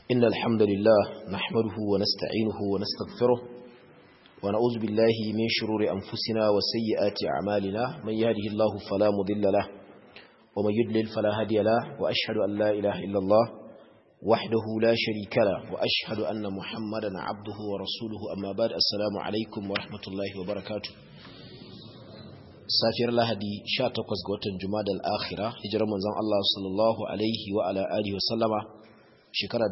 إن الحمد لله نحمده ونستعينه ونستغفره ونعوذ بالله من شرور أنفسنا وسيئات أعمالنا من يهده الله فلا مضل له ومن يدلل فلا هادي له وأشهد أن لا إله إلا الله وحده لا شريك له وأشهد أن محمدا عبده ورسوله أما بعد السلام عليكم ورحمة الله وبركاته safiyar lahadi 18 ga watan jumadal akhira hijirar manzon Allah sallallahu alaihi wa ala alihi wa sallama shekara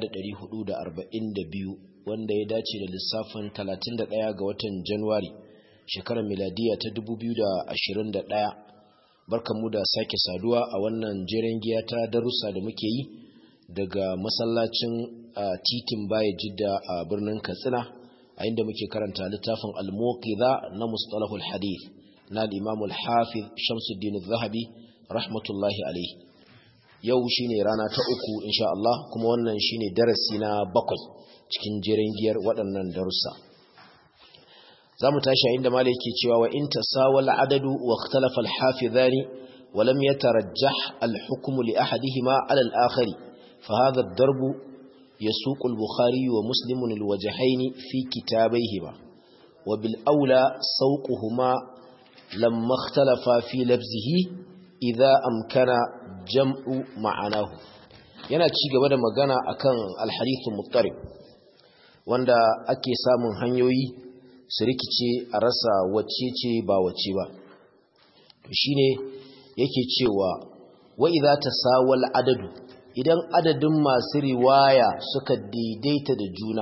1442 wanda ya dace da lissafin 31 ga watan Januwari shekarar miladiya ta 2021 barkanmu da sake saduwa a wannan jeren giya ta darussa da muke yi daga masallacin titin baya jidda a birnin Katsina a inda muke karanta littafin al-muqidha na mustalahul hadith na al-imam al-hafiz Shamsuddin al-Zahabi rahmatullahi alayhi yau shine rana ta uku insha Allah kuma wannan shine darasi na bakwai cikin jerin giyar waɗannan darussa zamu tashi a inda malai yake cewa wa in tasawal adadu wa ikhtalafa al-hafizani wa lam yatarajjah al-hukm li ahadihima ala al-akhari fa hadha ad-darb يسوق البخاري ومسلم الوجهين في كتابيهما وبالأولى سوقهما لما اختلف في لبزه إذا أمكن جمع معناه yana ci gaba da magana akan alhadithun muttarib wanda ake samun hanyoyi su rikice a rasa wacce ce ba wacce ba to shine yake cewa wa idza tasawal adadu idan adadin masu riwaya suka daidaita da juna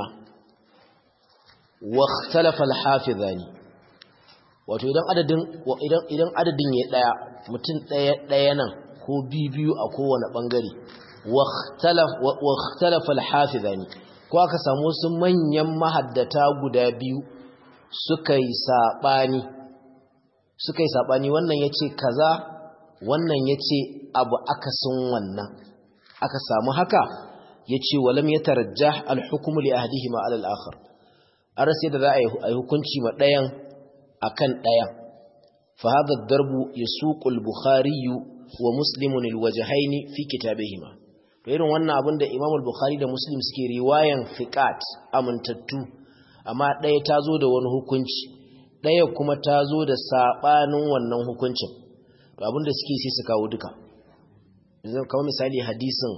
wa ikhtalafa al-hafizani wato idan adadin idan idan adadin ya daya mutum daya daya nan ko biyu a kowane bangare wa ikhtalaf wa ikhtalafa al-hafizani ko aka samu su manyan mahaddata guda biyu suka yi sabani suka yi sabani wannan yace kaza wannan yace abu akasin wannan aka samu haka yace walam yatarajjah al-hukmu li ahdihima ala al-akhar arasi da za a yi hukunci ma dayan akan ɗaya fa hadha ad-darbu yasuqu al-bukhari wa muslim al-wajhayn fi kitabihima to irin wannan abin da imam al-bukhari da muslim suke riwayan fiqat amintattu amma ɗaya ta zo da wani hukunci ɗaya kuma ta zo da sabanin wannan hukuncin to abin da suke sai su kawo duka yanzu kamar misali hadisin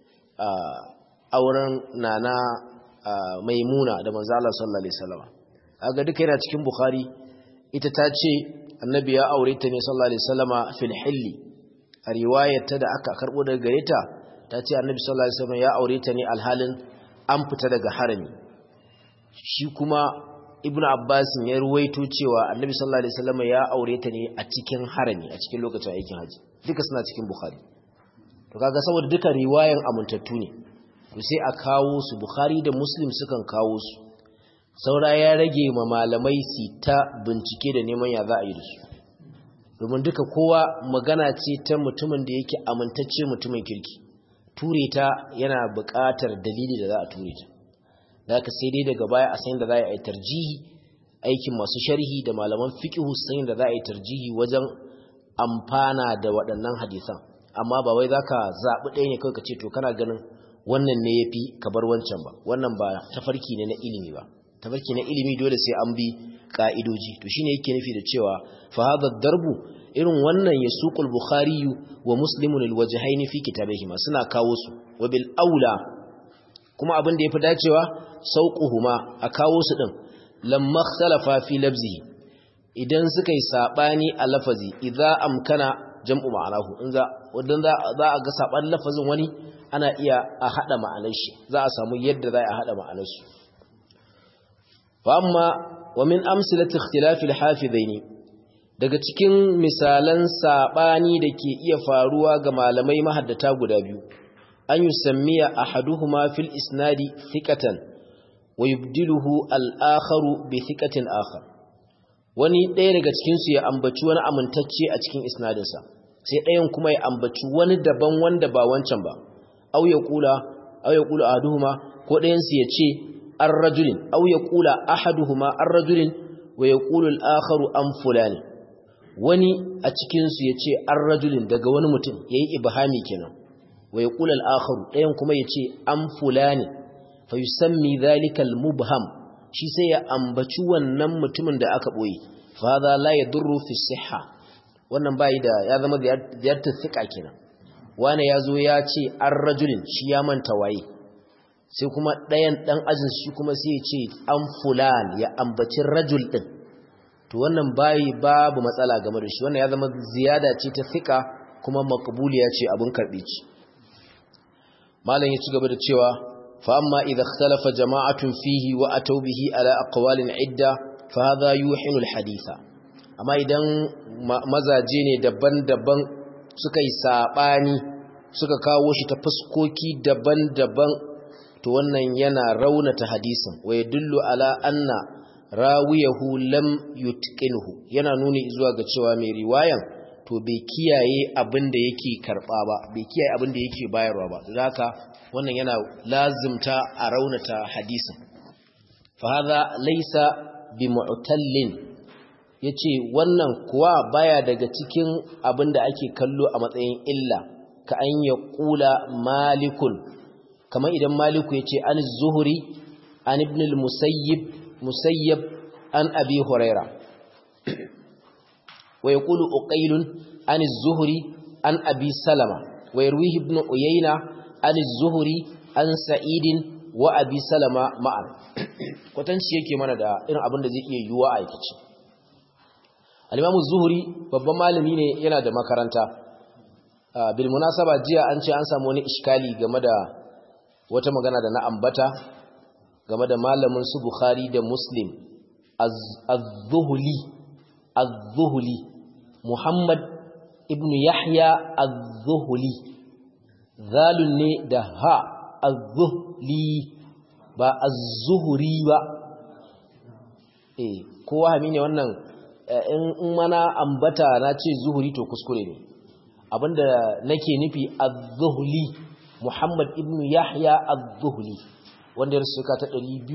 auren nana maimuna da manzo Allah sallallahu alaihi wasallam aga duka yana cikin bukhari ita ta ce annabi ya aure ta ne sallallahu alaihi wasallama fil hilli a riwayarta da aka karbo daga gare ta ta ce annabi sallallahu alaihi wasallama ya aure ta ne alhalin an fita daga harami shi kuma ibnu abbas ya ruwaito cewa annabi sallallahu alaihi wasallama ya aure ta ne a cikin harami a cikin lokacin aikin haji duka suna cikin bukhari to kaga saboda duka riwayan amintattu ne to sai a kawo su bukhari da muslim sukan kawo su saura ya rage ma malamai su ta bincike da neman ya za a yi da su domin duka kowa magana ce ta mutumin da yake amintacce mutumin kirki ture ta yana buƙatar dalili da za a ture ta da aka sai dai daga baya a san da za a yi tarjihi aikin masu sharhi da malaman fiqhu san da za a yi tarjihi wajen amfana da waɗannan hadisan amma ba wai zaka zaɓi ɗaya ne kawai ka ce to kana ganin wannan ne yafi ka bar wancan ba wannan ba tafarki ne na ilimi ba tafarki na ilimi dole sai an bi ka'idoji to shine yake nufi da cewa fa hadha darbu irin wannan yasuqul bukhari wa muslimun alwajhaini fi kitabihima suna kawo su wa bil aula kuma abin da yafi dacewa sauquhuma a kawo su din lamma ikhtalafa fi labzihi idan suka yi sabani a lafazi idza amkana jam'u ma'anahu in za wadan za a ga saban lafazin wani ana iya a hada ma'anar shi za a samu yadda za a hada ma'anar su amma wa min amsilati ikhtilafi al-hafizaini daga cikin misalan sabani da ke iya faruwa ga malamai mahaddata guda biyu an yusammiya ahaduhuma fil isnadi thiqatan wa yubdiluhu al-akharu bi thiqatin akhar wani ɗaya daga cikin su ya ambaci wani amintacce a cikin isnadin sa sai ɗayan kuma ya ambaci wani daban wanda ba wancan ba aw ya kula aw ya kula ahaduhuma ko ɗayan su ya ce الرجل أو يقول أحدهما الرجل ويقول الآخر أم فلان wani a cikinsu ya ce an rajulin daga wani mutum ya yi ibahami kenan wa yaqulu al-akharu dayan kuma yace an fulani fa yusammi dhalika al-mubham shi sai ya ambaci wannan mutumin da aka boye fa hadha la yadurru fi sihha wannan bai da ya zama ziyartar thika kenan wani yazo ya ce an rajulin shi ya manta waye sai kuma ɗayan ɗan ajin shi kuma sai ya ce an fulan ya ambaci rajul ɗin to wannan bayi babu matsala game da shi wannan ya zama ziyada ce ta fika kuma makbuliya ce abin karɓe ci malam ya ci gaba da cewa fa amma idza ikhtalafa jama'atun fihi wa ataw bihi ala aqwalin idda fa hadha yuhinu alhaditha amma idan mazaje ne daban-daban suka yi sabani suka kawo shi ta fuskoki daban-daban to wannan yana raunata hadisin wa yadullu ala anna rawiyahu lam yutqinhu yana nuni zuwa ga cewa mai riwayan to bai kiyaye abin da yake karba ba bai kiyaye abin da yake bayarwa ba don haka wannan yana lazimta a raunata hadisin fa hadha laysa bi mu'tallin yace wannan kuwa baya daga cikin abin da ake kallo a matsayin illa ka an ya kula malikun kamar idan maliku ya ce an zuhuri an ibn al-musayyib musayyab an abi huraira wa yaqulu uqailun an zuhuri an abi salama wa yarwihi ibn uyayna an zuhuri an sa'idin wa abi salama ma'an kwatanci yake mana da irin abin da zai iya yiwuwa a aikace al-imam zuhuri babban malami ne yana da makaranta bil munasaba jiya an ce an samu wani iskali game da wata magana da na ambata game da malamin su Bukhari da Muslim az-Zuhli az-Zuhli Muhammad ibn Yahya az-Zuhli zalun ne da ha az-Zuhli ba az-Zuhri ba eh kowa hami ne wannan in mana ambata na ce zuhuri to kuskure ne abinda nake nufi az-Zuhli Muhammad ibn Yahya az-Zuhli wanda ya rusuka ta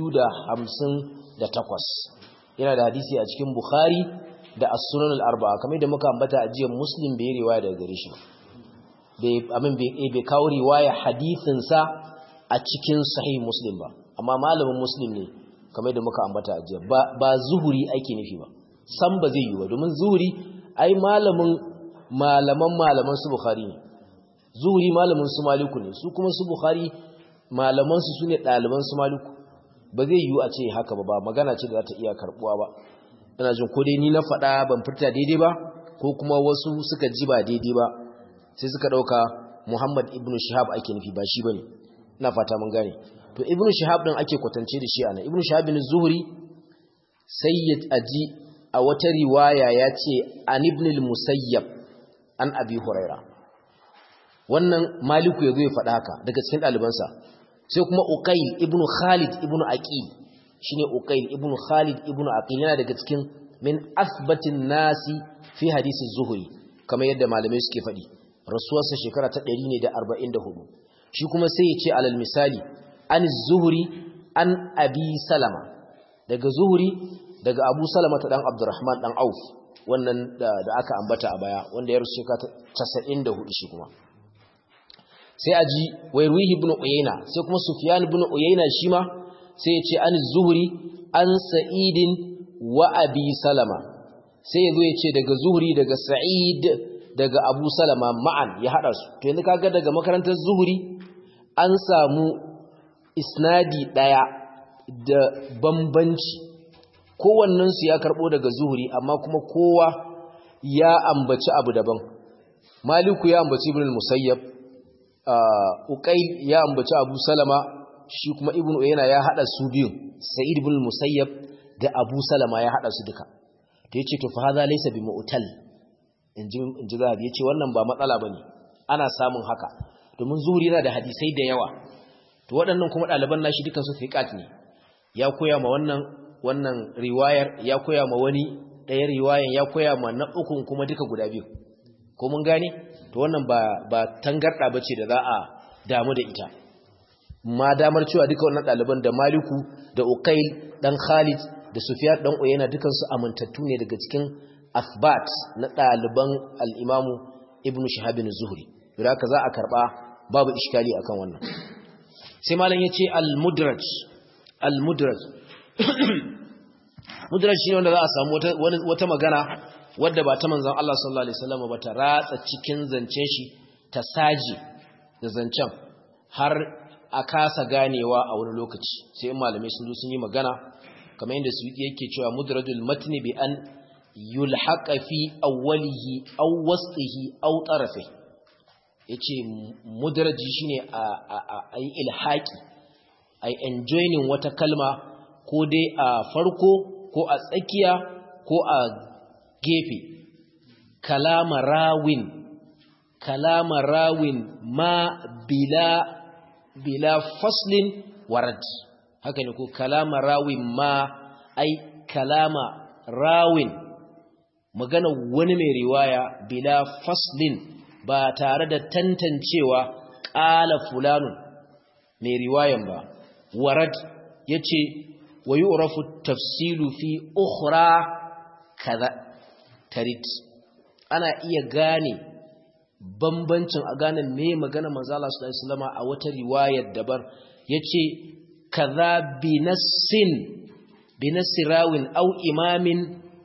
258 yana da hadisi a cikin Bukhari da As-Sunan al-Arba'a kamar da muka ambata a jiya Muslim bai riwaya daga gare shi bai amin bai kawo riwaya hadisin sa a cikin Sahih Muslim ba amma malamin Muslim ne kamar da muka ambata a jiya ba ba zuhuri ake nufi ba san ba zai yi ba domin zuhuri ai malamin malaman malaman su Bukhari ne zuhuri malamin su maliku ne su kuma su bukhari malaman su sune ɗaliban su maliku ba zai yiwu a ce haka ba ba magana ce da za ta iya karbuwa ba ina jin ko dai ni na faɗa ban furta daidai ba ko kuma wasu suka ji ba daidai ba sai suka ɗauka muhammad ibn shihab ake nufi ba shi bane ina fata mun gane to ibn shihab din ake kwatance da shi ana ibn shihab bin zuhri sayyid aji a wata riwaya ya ce an ibn al-musayyab an abi huraira wannan maliku ya zo ya faɗa haka daga cikin ɗalibansa sai kuma uqail ibn khalid ibn aqil shine uqail ibn khalid ibn aqil yana daga cikin min asbatin nasi fi hadisi zuhri kamar yadda malamai suke faɗi rasuwarsa shekara ta 144 shi kuma sai ya ce alal misali an zuhri an abi salama daga zuhri daga abu salama ta dan abdurrahman dan auf wannan da aka ambata a baya wanda ya rasu shekara ta 94 shi kuma sai aji wayruhi ibn uyayna sai kuma sufyan ibn uyayna shi ma sai ya ce an zuhri an sa'idin wa abi salama sai yazo ya ce daga zuhri daga sa'id daga abu salama ma'an ya hada su to yanzu kaga daga makarantar zuhri an samu isnadi daya da bambanci kowannen su ya karbo daga zuhri amma kuma kowa ya ambaci abu daban maliku ya ambaci ibn al-musayyab uqayl ya ambaci abu salama shi kuma ibn uyayna ya hada su biyun sa'id ibn al-musayyab da abu salama ya hada su duka to yace to fa hadha laysa bi mu'tal inji inji zahabi yace wannan ba matsala bane ana samun haka domin zuhuri yana da hadisai da yawa to waɗannan kuma ɗaliban nashi dukan su fiqat ne ya koya ma wannan wannan riwayar ya koya ma wani ɗaya riwayan ya koya ma na ukun kuma duka guda biyu ko mun gane to wannan ba ba tangarda bace da za a damu da ita ma damar cewa duka wannan ɗaliban da Maliku da Uqail dan Khalid da Sufyan dan Uyayna dukan su amintattu ne daga cikin athbat na ɗaliban al-Imam Ibn Shihab az-Zuhri haka za a karba babu iskali akan wannan sai malam yace al-mudraj al-mudraj mudraj shine wanda za a samu wata wata magana wadda ba ta manzon Allah sallallahu alaihi wasallam ba ta ratsa cikin zancen shi ta saji da zancen har a kasa ganewa a wani lokaci sai in malamai sun zo sun yi magana kamar yadda su yake cewa mudrajul matni bi an yulhaqa fi awwalihi aw wasfihi aw tarafihi yace mudraji shine a a yi ilhaqi ai enjoying wata kalma ko dai a farko ko a tsakiya ko a gefe kalama rawin kalama rawin ma bila bila faslin warad haka ne ko kalama rawin ma ai kalama rawin magana wani mai riwaya bila faslin ba tare da tantancewa ƙala fulanun mai riwayan ba warad yace wa yu'rafu tafsilu fi ukhra kaza tarit ana iya gane bambancin a gane me magana manzo Allah sallallahu alaihi wasallam a wata riwayar dabar yace kaza binassin binasirawin au imamin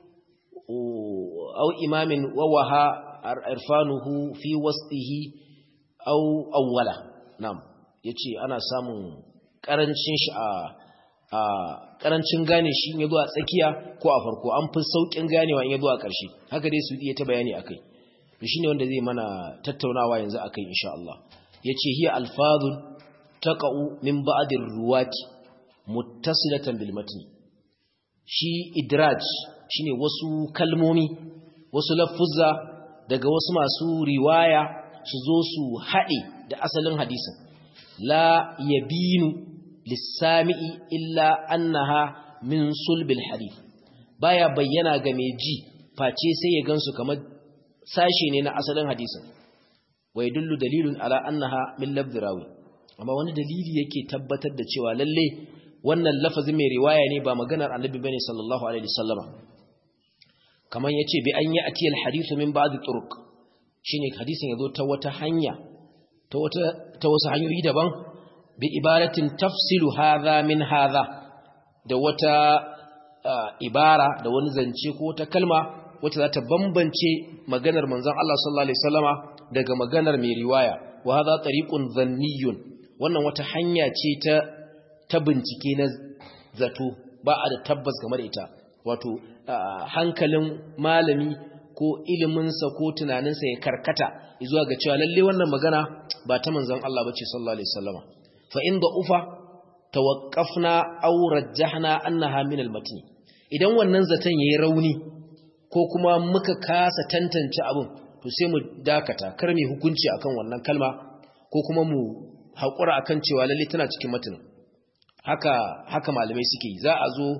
au imamin wawaha irfanuhu fi wasfihi au awwala nam yace ana samun karancin shi a a karancin gane shi in yazo a tsakiya ko a farko an fi saukin ganewa in yazo a ƙarshe haka dai su iya ta bayani akai to shine wanda zai mana tattaunawa yanzu akai insha Allah yace hiya alfazun taqa'u min ba'd ruwati muttasilatan bil matn shi idraj shine wasu kalmomi wasu lafuzza daga wasu masu riwaya su zo su haɗe da asalin hadisin la yabinu lissami'i illa annaha min sulbil hadith baya bayyana ga mai ji face sai ya gansu kamar sashe ne na asalin hadisin wa yadullu dalilun ala annaha min lafzi rawi amma wani dalili yake tabbatar da cewa lalle wannan lafazin mai riwaya ne ba maganar annabi bane sallallahu alaihi wasallama kaman yace bi an yi atiyal hadithu min ba'd turuq shine hadisin yazo ta wata hanya ta wata ta wasu hanyoyi daban bi ibaratin tafsilu hadha min hadha da wata ibara da wani zance ko wata kalma wacce za ta bambance maganar manzon Allah sallallahu alaihi wasallama daga maganar mai riwaya wa hadha tariqun dhanniyun wannan wata hanya ce ta ta bincike na zato ba a da tabbas game da ita wato hankalin malami ko iliminsa ko tunaninsa ya karkata zuwa ga cewa lalle wannan magana ba ta manzon Allah bace sallallahu alaihi wasallama fa in ufa tawaqqafna aw rajjahna annaha min al-matn idan wannan zaton yayi rauni ko kuma muka kasa tantance abin to sai mu dakata kar mu hukunci akan wannan kalma ko kuma mu haƙura akan cewa lalle tana cikin matanin haka haka malamai suke za a zo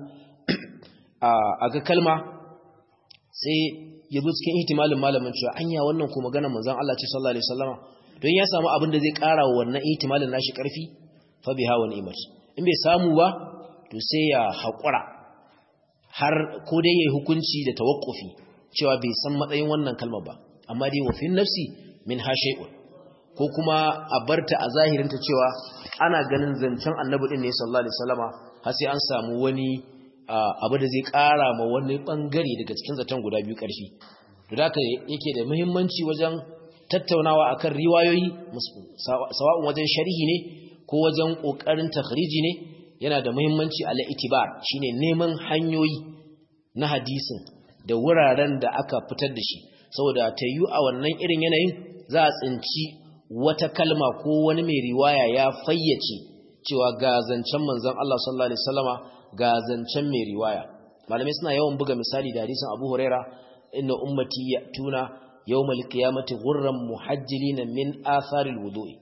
a ga kalma sai ya zo cikin ihtimalin malamin cewa anya wannan ko magana manzon Allah ce sallallahu alaihi wasallama don ya samu abin da zai ƙara wa wannan ihtimalin nashi ƙarfi fa biha wa ni'mat in bai samu ba to sai ya haƙura har ko dai yayi hukunci da tawakkufi cewa bai san matsayin wannan kalma ba amma dai wa fin nafsi min ha shay'un ko kuma a barta a zahirinta cewa ana ganin zancen annabi din ne sallallahu alaihi wasallama har sai an samu wani abu da zai ƙara ma wani bangare daga cikin zaton guda biyu ƙarfi to da haka yake da muhimmanci wajen tattaunawa akan riwayoyi sawa'un wajen sharhi ne ko wajen kokarin takhriji ne yana da muhimmanci ala itibar shine neman hanyoyi na hadisin da wuraren da aka fitar da shi saboda ta yi a wannan irin yanayin za a tsinci wata kalma ko wani mai riwaya ya fayyace cewa ga zancen manzon Allah sallallahu alaihi wasallama ga zancen mai riwaya malamai suna yawan buga misali da hadisin Abu Huraira inna ummati yatuna yawmal qiyamati ghurran muhajjilina min atharil wudu'i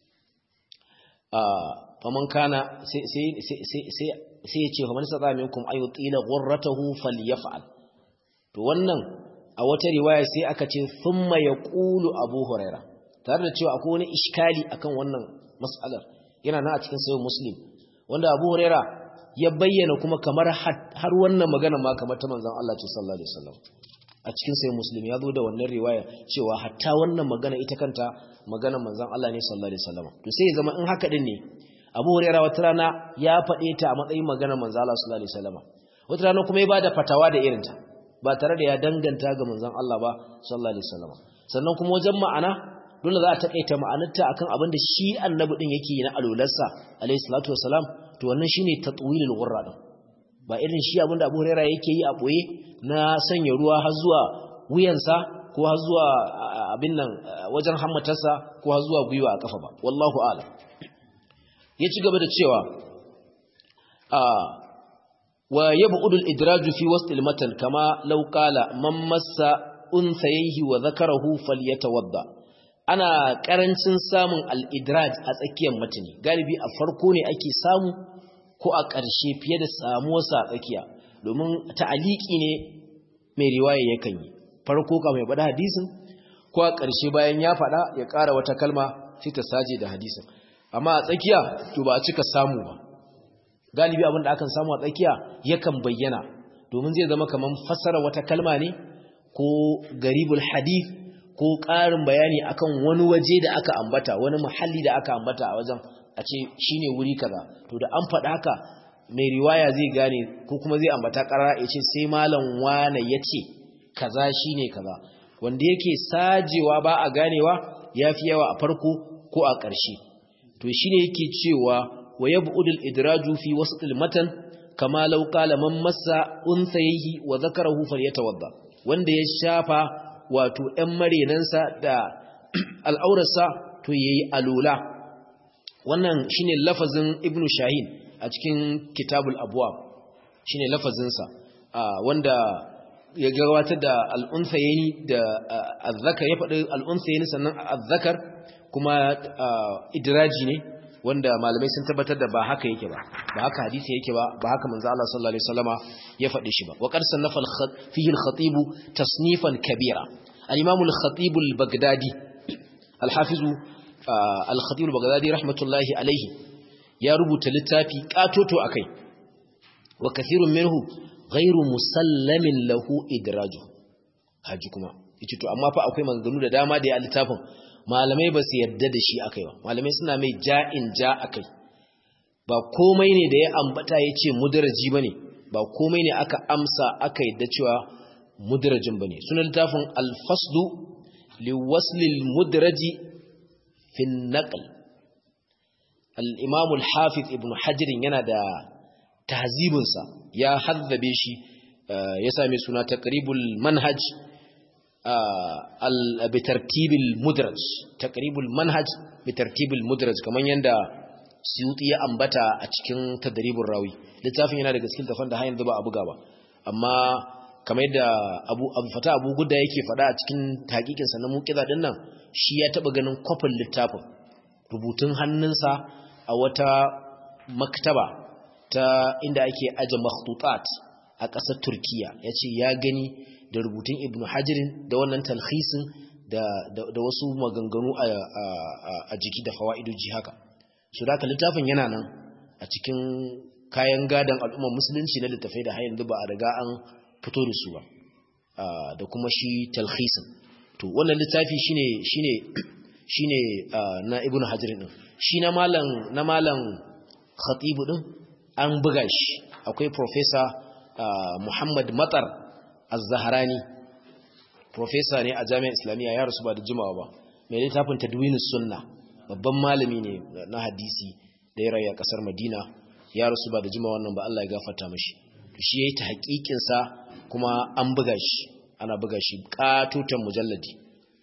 ah faman kana sai sai sai sai sai ya ce faman sata minkum ayutila ghurratahu falyaf'al to wannan a wata riwaya sai aka ce thumma yaqulu Abu Huraira tare da cewa akwai wani iskali akan wannan mas'alar yana nan a cikin sahih Muslim wanda Abu Huraira ya bayyana kuma kamar har wannan magana ma kamar ta manzon Allah ce sallallahu alaihi wasallam a cikin sai muslim ya zo da wannan riwaya cewa hatta wannan magana ita kanta magana manzon Allah ne sallallahu alaihi wasallam to sai ya zama in haka din ne Abu Hurairah wata rana ya faɗe ta a matsayin magana manzon Allah sallallahu alaihi wasallam wata rana kuma ya bada fatawa da irinta ba tare da ya danganta ga manzon Allah ba sallallahu alaihi wasallam sannan kuma wajen ma'ana dole za a takaita ma'anarta akan abin da shi annabi din yake yi na alularsa alaihi salatu wasalam to wannan shine tatwilul ghurra din ba irin shi abin da Abu Hurairah yake yi a boye na sanya ruwa har zuwa wuyansa ko har zuwa abin nan wajen hammatarsa ko har zuwa gwiwa a kafa ba wallahu a'lam ya ci gaba da cewa a wa yab'udu al-idraj fi wasl al-matan kama law qala man massa unsayhi wa dhakarahu falyatawadda ana karancin samun al-idraj a tsakiyar matani galibi a farko ne ake samu ko a ƙarshe fiye da samuwarsa a tsakiya domin ta'aliki ne mai riwaya yakan yi farko ka mai faɗa hadisin ko a ƙarshe bayan ya faɗa ya ƙara wata kalma sai ta saje da hadisin amma a tsakiya to ba a cika samu ba galibi abin da akan samu a tsakiya yakan bayyana domin zai zama kamar fassara wata kalma ne ko garibul hadith ko ƙarin bayani akan wani waje da aka ambata wani muhalli da aka ambata a wajen a ce shine wuri kaza to da an faɗa haka mai riwaya zai gane ko kuma zai ambata ƙarara ya ce sai malam wane ya ce kaza shine kaza wanda yake sajewa ba a ganewa ya fi yawa a farko ko a ƙarshe to shine yake cewa wa yab'udul idraju fi wasatil matan kama law qala man massa unsayhi wa zakarahu falyatawadda wanda ya shafa wato ɗan marenansa da al'aurarsa to yayi alula wannan shine lafazin ibnu shahin a cikin kitabul abwab shine lafazinsa wanda ya gabatar da al'unsayni da azzakar ya faɗi al'unsayni sannan azzakar kuma idraji ne wanda malamai sun tabbatar da ba haka yake ba ba haka hadisi yake ba ba haka manzo Allah sallallahu alaihi wasallama ya faɗi shi ba wa qad sannafa fihi al-khatib tasnifan kabira al-imam al-khatib al-baghdadi al-hafiz al-khatib al-baghdadi rahmatullahi alaihi ya rubuta littafi katoto akai wa kathirun minhu ghairu musallamin lahu idraju haji kuma yace to amma fa akwai maganganu da dama da ya littafin malamai ba su yadda da shi akai ba malamai suna mai ja'in ja akai ba komai ne da ya ambata yace mudraji bane ba komai ne aka amsa aka yadda cewa mudrajin bane sunan littafin al-faslu liwasl al-mudraji fi an-naql al-imam al-hafiz ibn hajar yana da tahzibinsa ya haddabe shi ya same suna taqribul manhaj bitartibil mudraj taqribul manhaj bitartibil mudraj kaman yanda suyuti ya ambata a cikin tadribur rawi littafin yana daga cikin tafan da har yanzu ba a buga ba amma kamar yadda abu abu fata abu gudda yake fada a cikin hakikin sa na muqiza din nan shi ya taba ganin kofin littafin rubutun hannunsa a wata maktaba ta inda ake aje makhtutat a ƙasar Turkiya yace ya gani da rubutun Ibn Hajarin da wannan talhisin da da wasu maganganu a jiki da fawaidoji haka so da littafin yana nan a cikin kayan gadan al'ummar musulunci na littafai da har yanzu ba a riga an fito da su ba da kuma shi talhisin to wannan littafi shine shine shine na Ibn Hajarin din shi na malam na malam khatibu din an buga shi akwai professor uh, Muhammad Matar Az-Zahrani professor ne a Jami'ar Islamiyya ya rasu ba da jimawa ba mai littafin Tadwinus Sunna babban malami ne na hadisi da ya rayu a kasar Madina ya rasu ba da jimawa wannan ba Allah ya gafarta mishi shi yayi ta hakikin sa kuma an buga shi ana buga shi katutan mujalladi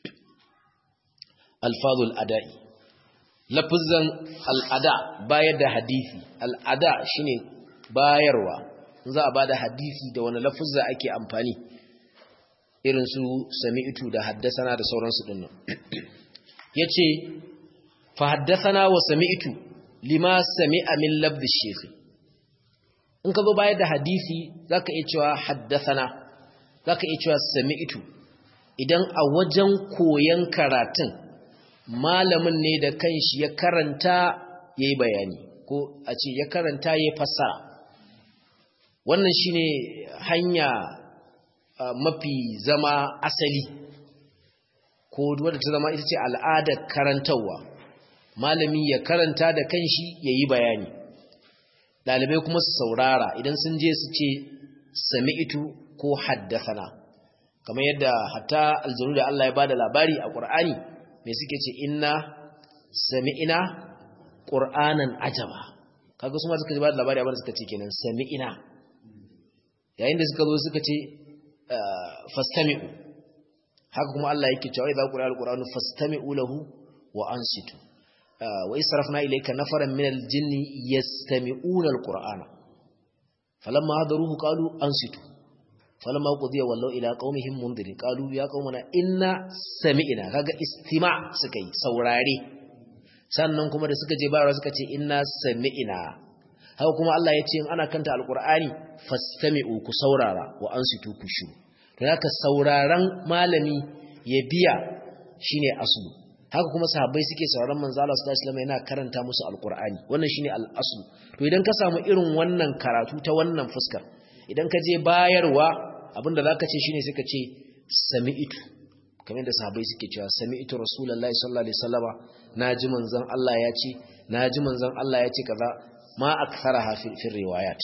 Alfazul Ada'i lafizan al'ada bayar da hadisi al'ada shine bayarwa za a bada hadisi da wani lafizza ake amfani irin su sami'tu da haddasana da sauransu dinnan yace fa haddasana wa sami'tu lima sami'a min labdi shaykh in ka zo bayar da hadisi zaka iya cewa haddasana zaka iya cewa sami'tu idan a wajen koyan karatun malamin ne da kanshi ya karanta ya yi bayani ko a ce ya karanta ya fassara wannan shine hanya mafi zama asali ko wadda ta zama ita ce al'adar karantarwa malami ya karanta da kanshi ya yi bayani ɗalibai kuma su saurara idan sun je su ce sami'itu ko haddasana kamar yadda hatta aljanu da Allah ya bada labari a Qur'ani me suke ce inna sami'ina qur'anan ajaba kaga su ma suka bada labari abin da suka ce kenan sami'ina yayin da suka zo suka ce fastami'u haka kuma Allah yake cewa idza quri'a alqur'anu fastami'u lahu wa ansitu wa israfna ilayka nafaran min aljinni yastami'una alqur'ana falamma hadaruhu qalu ansitu falamma qudiya wallau ila qaumihim mundirin qalu ya qaumana inna sami'na kaga istima' suka yi saurare sannan kuma da suka je bayarwa suka ce inna sami'na haka kuma Allah ya ce in ana kanta alqur'ani fastami'u ku saurara wa ansitu ku shu to haka sauraron malami ya biya shine aslu haka kuma sahabbai suke sauraron manzo Allah sallallahu alaihi wasallam yana karanta musu alqur'ani wannan shine al-aslu to idan ka samu irin wannan karatu ta wannan fuskar idan ka je bayarwa abinda zaka ce shine sai ka ce sami'tu kamar da sahabbai suke cewa sami'tu rasulullahi sallallahu alaihi wasallama naji manzon Allah ya ce naji manzon Allah ya ce kaza ma aktharaha fi fi riwayat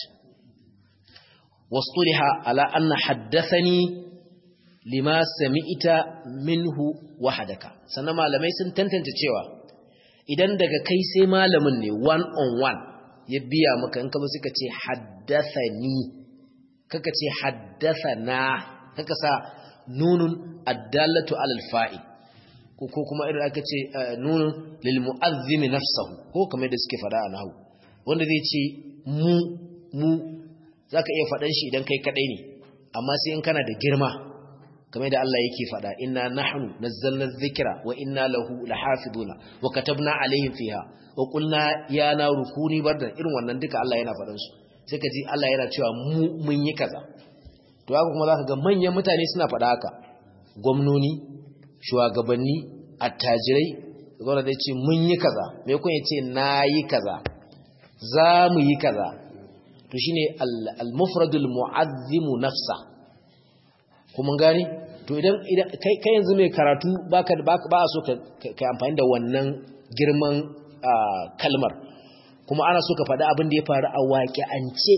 wastuliha ala anna haddathani lima sami'ta minhu wahadaka sannan malamai sun tantance cewa idan daga kai sai malamin ne one on one ya biya maka in ka ba suka ce haddathani kaka ce haddathana kaka sa nunun addallatu alal fa'il ko kuma irin aka ce nunun lil mu'azzim nafsuhu ko kamar da suke fada a nahwu wanda zai ce mu mu zaka iya fadan shi idan kai kadai ne amma sai in kana da girma kamar da Allah yake fada inna nahnu nazzalna dhikra wa inna lahu lahafiduna wa katabna alaihim fiha wa qulna ya naru kuni bardan irin wannan duka Allah yana fadan su sai ka ji Allah yana cewa mu mun yi kaza to haka kuma zaka ga manyan mutane suna faɗa haka gwamnoni shugabanni attajirai gwamna da ce mun yi kaza me kun yace na yi kaza za mu yi kaza to shine al-mufradul mu'azzimu nafsa kuma gani to idan kai kai yanzu mai karatu baka ba so ka kai amfani da wannan girman kalmar kuma ana so ka faɗi abin da ya faru a waƙi'ance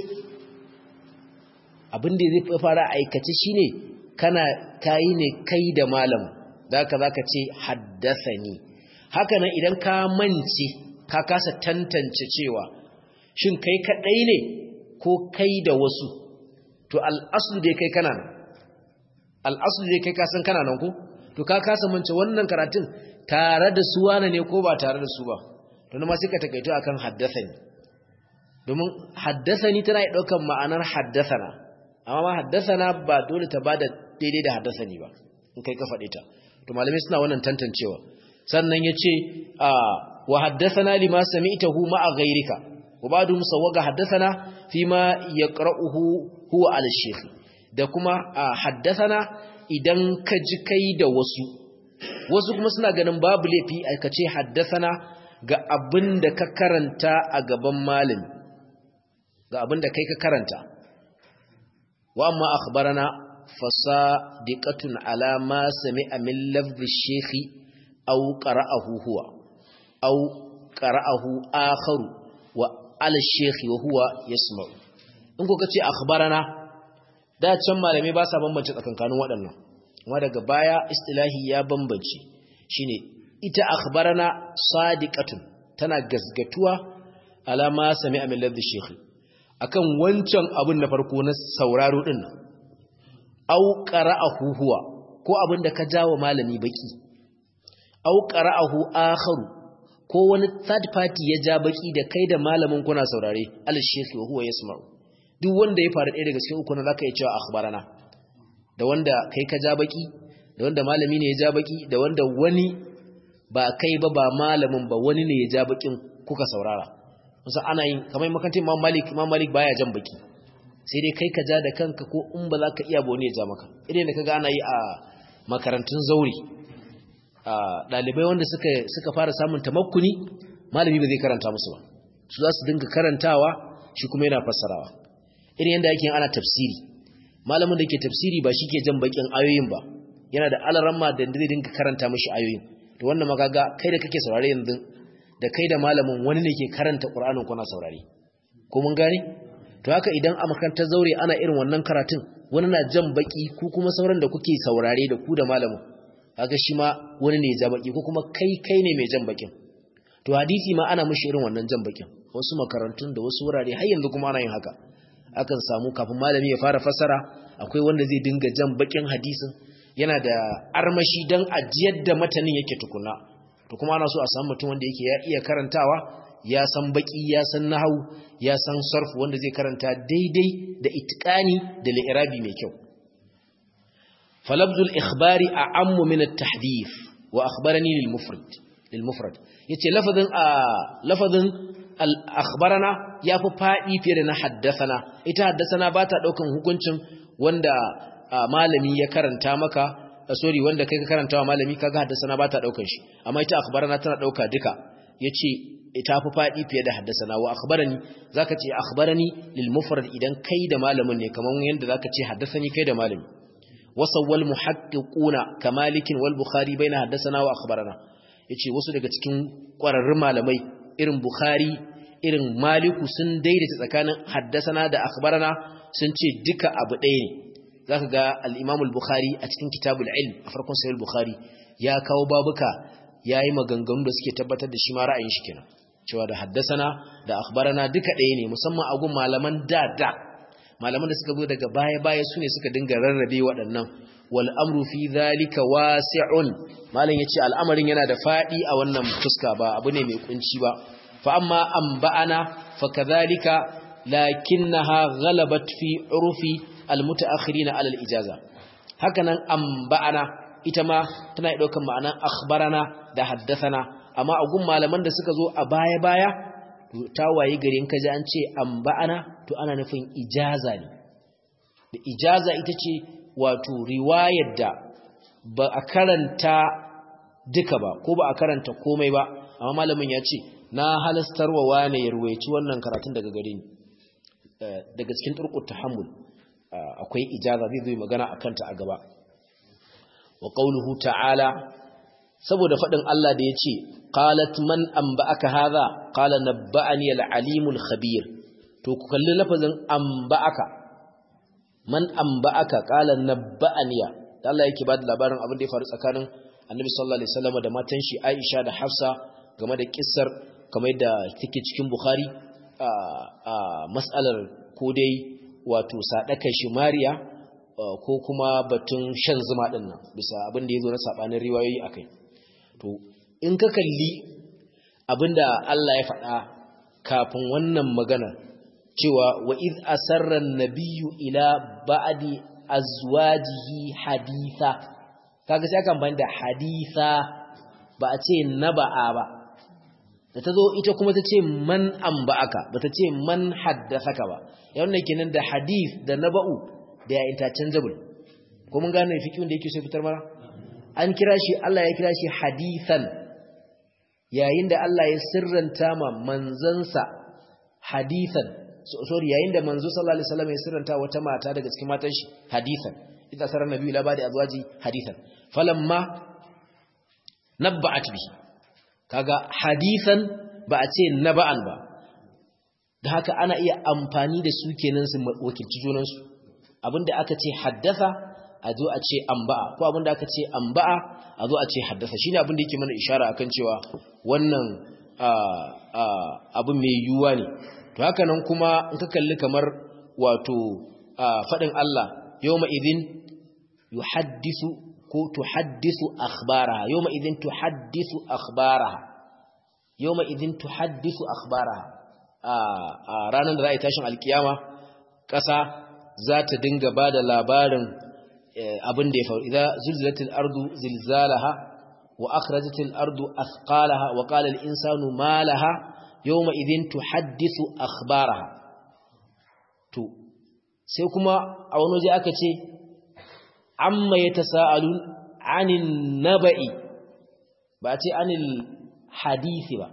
abin da zai faru a aikace shine kana kayi ne kai da malam zaka zaka ce haddasani haka nan idan ka mance ka kasa tantance cewa shin kai kadai ne ko kai da wasu to al'aslu dai kai kana nan al'aslu dai kai ka san kana nan ko to ka kasa mance wannan karatun tare da su wane ne ko ba tare da su ba to ma sai ka takaito akan haddathani domin haddathani tana yi daukan ma'anar haddathana amma ma haddathana ba dole ta bada daidai da haddathani ba in kai ka faɗe ta to malamai suna wannan tantancewa sannan yace a wa haddathana lima sami'tahu ma'a ghayrika wa ba'du musawwaga haddathana fima yaqra'uhu huwa al-shaykh da kuma haddathana idan ka ji kai da wasu wasu kuma suna ganin babu laifi a ce haddathana ga abin da ka karanta a gaban malami ga abin da kai ka karanta wa amma akhbarana fasadiqatun ala ma sami'a min lafzi shekhi aw qara'ahu huwa aw qara'ahu akharu wa ala shekhi wa huwa yasma'u in ko kace akhbarana da can malamai ba sa bambance tsakankanin waɗannan amma daga baya istilahi ya bambance shine ita akhbarana sadiqatun tana gasgatuwa alama sami amin ladhi shekhi akan wancan abun na farko na sauraro din nan au qara'ahu huwa ko abin da ka jawo malami baki au qara'ahu akharu ko wani third party ya ja baki da kai da malamin kuna saurare al shekhi huwa yasma'u duk wanda ya fara ɗaya daga cikin uku na zaka iya cewa akhbarana da wanda kai ka ja baki da wanda malami ne ya ja baki da wanda wani ba kai ba ba malamin ba wani ne ya ja bakin kuka saurara musa ana yin kamar makantin Imam Malik Imam Malik baya jan baki sai dai kai ka ja da kanka ko in ba za ka iya ba wani ya ja maka idan da kaga ana yi a makarantun zauri a dalibai wanda suka suka fara samun tamakkuni malami ba zai karanta musu ba su za su dinga karantawa shi kuma yana fassarawa irin yanda yake ana tafsiri malamin da ke tafsiri ba shi ke jan bakin ayoyin ba yana da alaramma da zai dinka karanta mashi ayoyin to wannan magaga kai da kake saurare yanzu da kai da malamin wani ne ke karanta Qur'anin kuna saurare ko mun gane to haka idan a makarantar zaure ana irin wannan karatun wani na jan baki ku kuma sauran da kuke saurare da ku da malamin haka shi ma wani ne ya ja baki ko kuma kai kai ne mai jan bakin to hadisi ma ana mishi irin wannan jan bakin wasu makarantun da wasu wurare har yanzu kuma ana yin haka akan samu kafin malami ya fara fassara akwai wanda zai dinga jan bakin hadisin yana da armashi dan ajiyar da matanin yake tukuna to kuma ana so a samu mutum wanda yake ya iya karantawa ya san baki ya san nahwu ya san sarf wanda zai karanta daidai da itqani da li'irabi mai kyau falabdul ikhbari a'ammu min at-tahdith wa akhbarani lil mufrad lil mufrad yace lafazin a lafazin al akhbarana yafi fadi fiye da na haddathana ita haddathana ba ta daukan hukuncin wanda malami ya karanta maka sorry wanda kai ka karanta wa malami kaga haddathana ba ta daukan shi amma ita akhbarana tana dauka duka yace ita fi fadi fiye da haddathana wa akhbarani zaka ce akhbarani lil mufrad idan kai da malamin ne kaman yanda zaka ce haddathani kai da malami wasawwal muhaqqiquna kamalikin wal bukhari baina haddathana wa akhbarana yace wasu daga cikin ƙwararrun malamai irin bukhari irin maliku sun daidaita tsakanin haddasana da akhbarana sun ce duka abu ɗaya ne zaka ga al-imam al-bukhari a cikin kitabul ilm a farkon sahih al-bukhari ya kawo babuka yayi maganganu da suke tabbatar da shi ma ra'ayin shi kenan cewa da haddasana da akhbarana duka ɗaya ne musamman a gun malaman da da malaman da suka zo daga baya-baya su ne suka dinga rarrabe waɗannan wal amru fi dhalika wasi'un malam yace al'amarin yana da fadi a wannan fuska ba abu ne mai kunci ba fa amma anba'ana fa kadhalika lakinnaha ghalabat fi urfi al mutaakhirin ala al ijaza hakanan anba'ana ita ma tana daukan ma'anan akhbarana da haddathana amma a gun malaman da suka zo a baya-baya ta waye gari in kaji an ce anba'ana to ana nufin ijaza ne da ijaza ita ce wato riwayar da ba a karanta duka ba ko ba a karanta komai ba amma malamin ya ce na halastarwa wane ya ruwaici wannan karatun daga gare ni daga cikin turkut tahammul akwai ijaza zai zai magana a kanta a gaba wa qauluhu ta'ala saboda faɗin Allah da ya ce qalat man anba'aka hadha qala nabba'ani al-alimul khabir to ku kalli lafazin anba'aka man anba'aka qala nabba'aniya da Allah yake bada labarin abin da ya faru tsakanin Annabi sallallahu alaihi wasallam da matan shi Aisha da Hafsa game da kissar kamar da take cikin Bukhari a a mas'alar ko dai wato sadakar shi Mariya ko kuma batun shan zuma din nan bisa abin da yazo na sabanin riwayoyi akai to in ka kalli abinda Allah ya faɗa kafin wannan magana cewa wa iz asarra nabiyyu ila ba'di azwajihi haditha kaga sai aka amfani da haditha ba a ce naba'a ba da tazo ita kuma ta ce man amba'aka ba ta ce man haddathaka ba yawan ne kenan da hadith da naba'u da ya interchangeable ko mun gane fikin da yake so fitar mara an kira shi Allah ya kira shi hadithan yayin da Allah ya sirranta ma manzansa hadithan so, sorry yayin da manzo sallallahu alaihi wasallam ya sirranta wata mata daga cikin matan shi hadithan idza sarar nabiyyu la ba'da azwaji hadithan falamma nabba'at bihi kaga hadithan ba a ce naba'an ba da haka ana iya amfani da su kenan su wakilci junan su abinda aka ce haddatha a zo a ce amba'a ko abinda aka ce amba'a a zo a ce haddasa shine abinda yake mana ishara akan cewa wannan abin mai yiwuwa ne to haka nan kuma in ka kalli kamar wato faɗin Allah yawma idin yuhaddisu ko tuhaddisu akhbaraha yawma idin tuhaddisu akhbaraha yawma idin tuhaddisu akhbaraha a ranar da za a yi tashin alkiyama ƙasa za ta dinga ba da labarin abin da ya faru idan zulzilatil ardu zilzalaha wa akhrajatil ardu athqalaha wa qala al insanu ma laha yawma idhin tuhaddithu akhbaraha to sai kuma a wani waje aka ce amma yatasaalun anin naba'i ba ce anil hadisi ba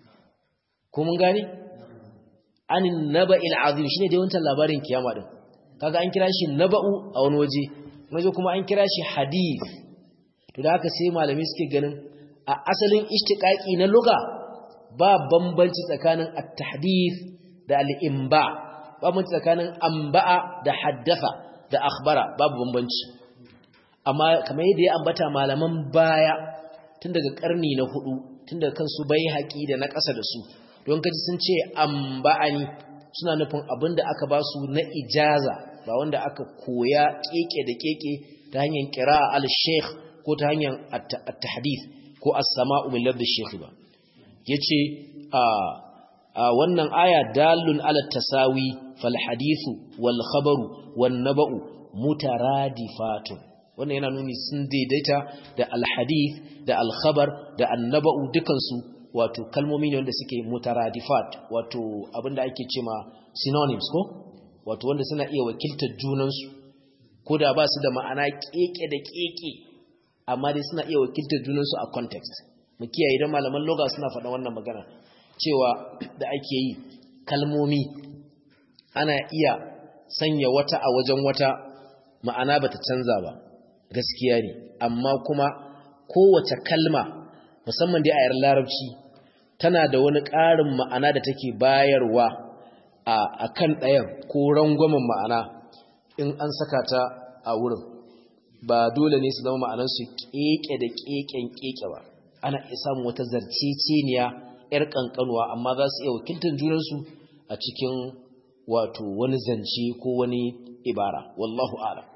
ko mun gane anin naba'il azim shine dai wancan labarin kiyama din kaga an kira shi naba'u a wani waje waje kuma an kira shi hadith to da haka sai malami suke ganin a asalin ishtiqaqi na lugha ba bambanci tsakanin at-tahdith da al-imba ba bambanci tsakanin amba'a da haddatha da akhbara babu bambanci amma kamar yadda ya ambata malaman baya tun daga karni na hudu tun daga kansu bai haƙi da na ƙasa da su don kaji sun ce amba'ani suna nufin abin da aka ba su na ijaza ba wanda aka koya keke da keke ta hanyar kira al-sheikh ko ta hanyar at-tahdith ko as-sama'u min ladhi sheikh ba yace a wannan aya dalun ala tasawi fal hadithu wal khabaru wan naba'u mutaradifatun wannan yana nuni sun daidaita da al-hadith da al-khabar da an-naba'u dukansu wato kalmomi ne wanda suke mutaradifat wato abinda ake cema synonyms ko wato wanda suna iya wakiltar junansu ko da ba su da ma'ana keke da keke amma dai suna iya wakiltar junansu a context mu kiyaye idan malaman loga suna faɗa wannan magana cewa da ake yi kalmomi ana iya sanya wata a wajen wata ma'ana bata canza ba gaskiya ne amma kuma kowace kalma musamman dai a yar larabci tana da wani ƙarin ma'ana da take bayarwa a kan ɗayan ko rangwamen ma'ana in an saka ta a wurin ba dole ne su zama ma'anansu keke da keken keke ba ana iya samun wata zarceceniya 'yar ƙanƙanuwa amma za su iya wakiltar junansu a cikin wato wani zance ko wani ibara wallahu a'lam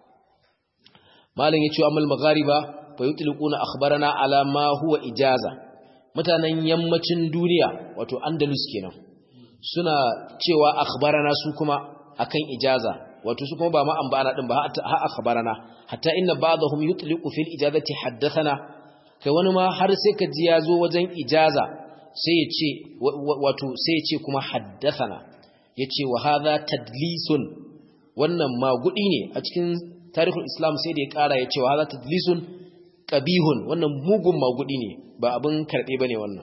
malam yace amal maghariba fa yutliquna akhbarana ala ma huwa ijaza mutanen yammacin duniya wato andalus kenan suna cewa akhbarana su kuma akan ijaza wato su kuma ba ma ambana din ba ha akhbarana hatta inna ba'dahum yutliqu fil ijazati haddathana kai wani ma har sai ka ji yazo wajen ijaza sai ya ce wato sai ya ce kuma haddathana yace wa hadha tadlisun wannan magudi ne a cikin tarihul islam sai da ya kara ya ce wa hadha tadlisun qabihun wannan mugun magudi ne ba abin karbe bane wannan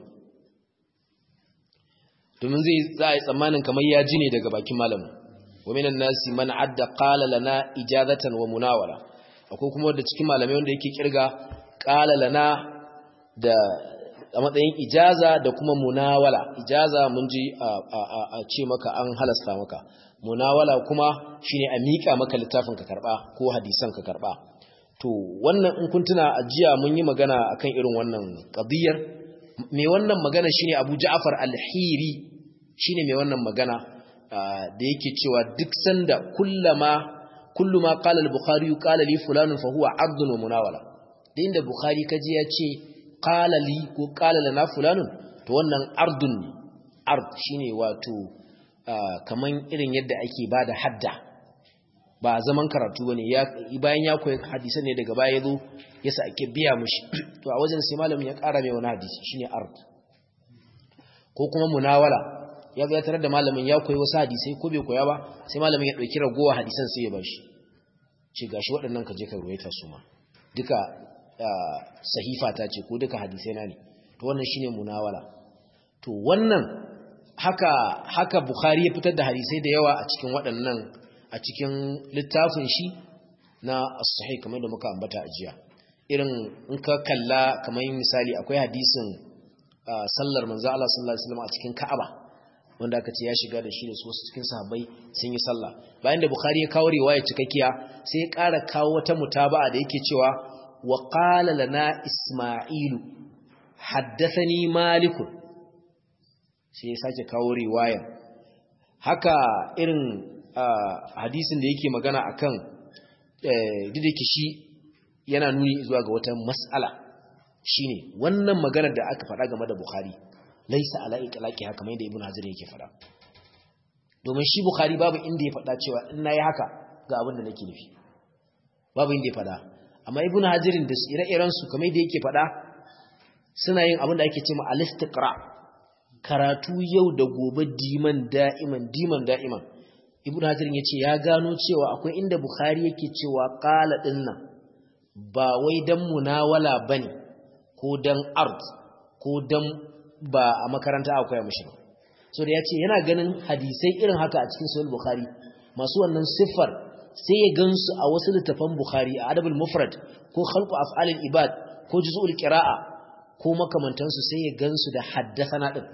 domin zai za a yi tsammanin kamar ya ji ne daga bakin malamin wa minan nasi man adda qala lana ijazatan wa munawala akwai kuma wanda cikin malamai wanda yake kirga qala lana da a matsayin ijaza da kuma munawala ijaza mun ji a ce maka an halasta maka munawala kuma shine a mika maka littafin ka karba ko hadisan ka karba to wannan in kun tuna ajiya mun yi magana akan irin wannan qadiyar me wannan magana shine Abu Ja'far al-Hiri shine me wannan magana da yake cewa duk sanda kullama kullu ma qala al-Bukhari qala li fulan fa huwa 'abdun wa munawala da inda Bukhari kaji ya ce qala li ko qala lana fulanun to wannan ardun ne ard shine wato kaman irin yadda ake bada hadda ba zaman karatu bane ya bayan ya koyi hadisan ne daga baya yazo yasa ake biya mishi to a wajen sai malamin ya ƙara mai wani hadisi shine ard ko kuma munawala ya ga tarar da malamin ya koyi wasu hadisai ko bai koya ba sai malamin ya dauki ragowa hadisan sai ya bashi ce gashi waɗannan ka je ka ruwaita su ma duka sahifa ta ce ko duka hadisai na ne to wannan shine munawala to wannan haka haka bukhari ya fitar da hadisai da yawa a cikin waɗannan a cikin littafin shi na as-sahih kamar da muka ambata a jiya irin in ka kalla kamar misali akwai hadisin sallar manzo Allah sallallahu alaihi wasallam a cikin Ka'aba wanda aka ce ya shiga da shi da su cikin sahabbai sun yi sallah bayan da bukhari ya kawo riwaya cikakkiya sai ya ƙara kawo wata mutaba'a da yake cewa wa qala lana isma'ilu haddathani malik sai ya sake kawo riwayar haka irin hadisin da yake magana akan didike shi yana nuni zuwa ga wata mas'ala shine wannan maganar da aka faɗa game da Bukhari laisa ala itlaqi haka mai da Ibn Hajar yake faɗa domin shi Bukhari babu inda ya faɗa cewa in nayi haka ga abin da nake nufi babu inda ya faɗa amma Ibn Hajar da ire-iren su kamar da yake faɗa suna yin abin da ake cewa al-istiqra karatu yau da gobe diman da'iman diman da'iman Ibn Hajar yace ya gano cewa akwai inda Bukhari yake cewa qala dinnan ba wai dan munawala bane ko dan art ko dan ba a makaranta akwai mishi ba so da yace yana ganin hadisai irin haka a cikin sahih bukhari masu wannan siffar sai ya gansu a wasu littafan bukhari a adabul mufrad ko khalqu af'alil ibad ko juz'ul qira'a ko makamantansu sai ya gansu da haddathana din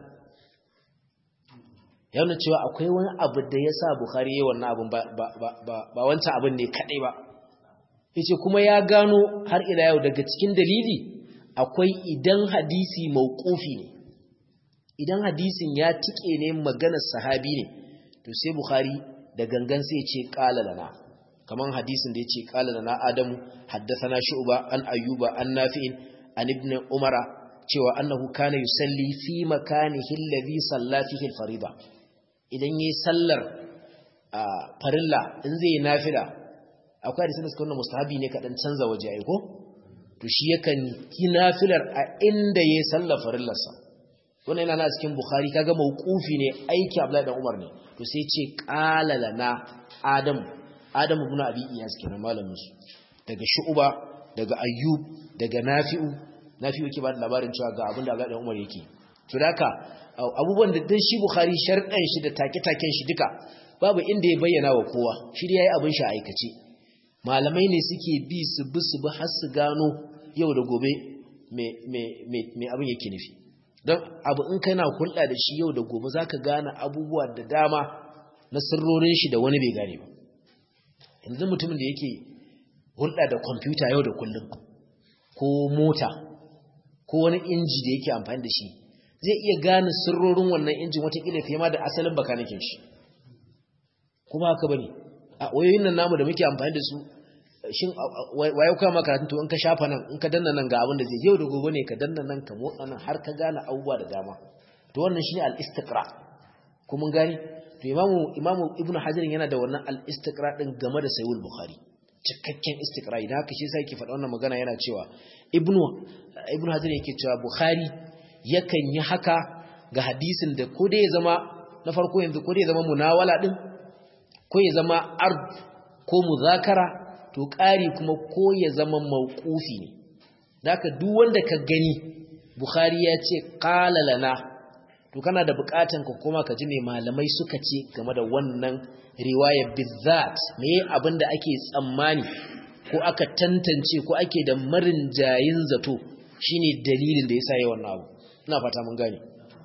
yana cewa akwai wani abu da yasa bukhari yayin wannan abun ba ba wancan abin ne kadai ba yace kuma ya gano har ila yau daga cikin dalili akwai idan hadisi mauqufi ne idan hadisin ya tike ne maganar sahabi ne to sai bukhari da gangan sai ya ce qala lana kaman hadisin da yace qala lana adamu haddathana shu'ba an ayyuba an nafi'in an ibn umara cewa annahu kana yusalli fi makanihi alladhi salla fihi al-fariida idan yayi sallar farilla in zai nafila akwai hadisin da suka nuna mustahabi ne kadan canza waje ai ko to shi yakan yi nafilar a inda yayi sallar farillarsa wannan yana na cikin bukhari kaga mauqufi ne aiki abdullahi dan umar ne to sai ce qala lana adam adam ibn abi iyas kenan malamin su daga shu'ba daga ayyub daga nafi'u nafi'u yake ba da labarin cewa ga abin da abdullahi dan umar yake to haka abubuwan da dan shi bukhari sharɗan shi da take-taken shi duka babu inda ya bayyana wa kowa shi da yayi abin shi aikace malamai ne suke bi su bi su bi har su gano yau da gobe me me me abin yake nufi don abu in kana hulɗa da shi yau da gobe za ka gane abubuwa da dama na sirrorin shi da wani bai gane ba yanzu mutumin da yake hulɗa da kwamfuta yau da kullum ko mota ko wani inji da yake amfani da shi zai iya gane sirrorin wannan injin watakila fiye ma da asalin bakanikin shi kuma haka bane a wayoyin nan namu da muke amfani da su shin waye kuma makaratun to in ka shafa nan in ka danna nan ga abin da zai yau da gobe ne ka danna nan ka motsa nan har ka gane abubuwa da dama to wannan shine al-istiqra ko mun gani to imamu imamu ibnu hajar yana da wannan al-istiqra din game da sahih bukhari cikakken istiqra idan haka shi sai yake faɗa wannan magana yana cewa ibnu ibnu hajar yake cewa bukhari yakan yi haka ga hadisin da ko dai ya zama na farko yanzu ko dai ya zama munawala din ko ya zama ard ko muzakara to ƙari kuma ko ya zama mawqufi ne daka duk wanda ka gani bukhari ya ce qala lana to kana da buƙatan ka koma ka ji me malamai suka ce game da wannan riwayar bizzat me abinda ake tsammani ko aka tantance ko ake da marin jayin zato shine dalilin da yasa yayi wannan abu ina fata mun gane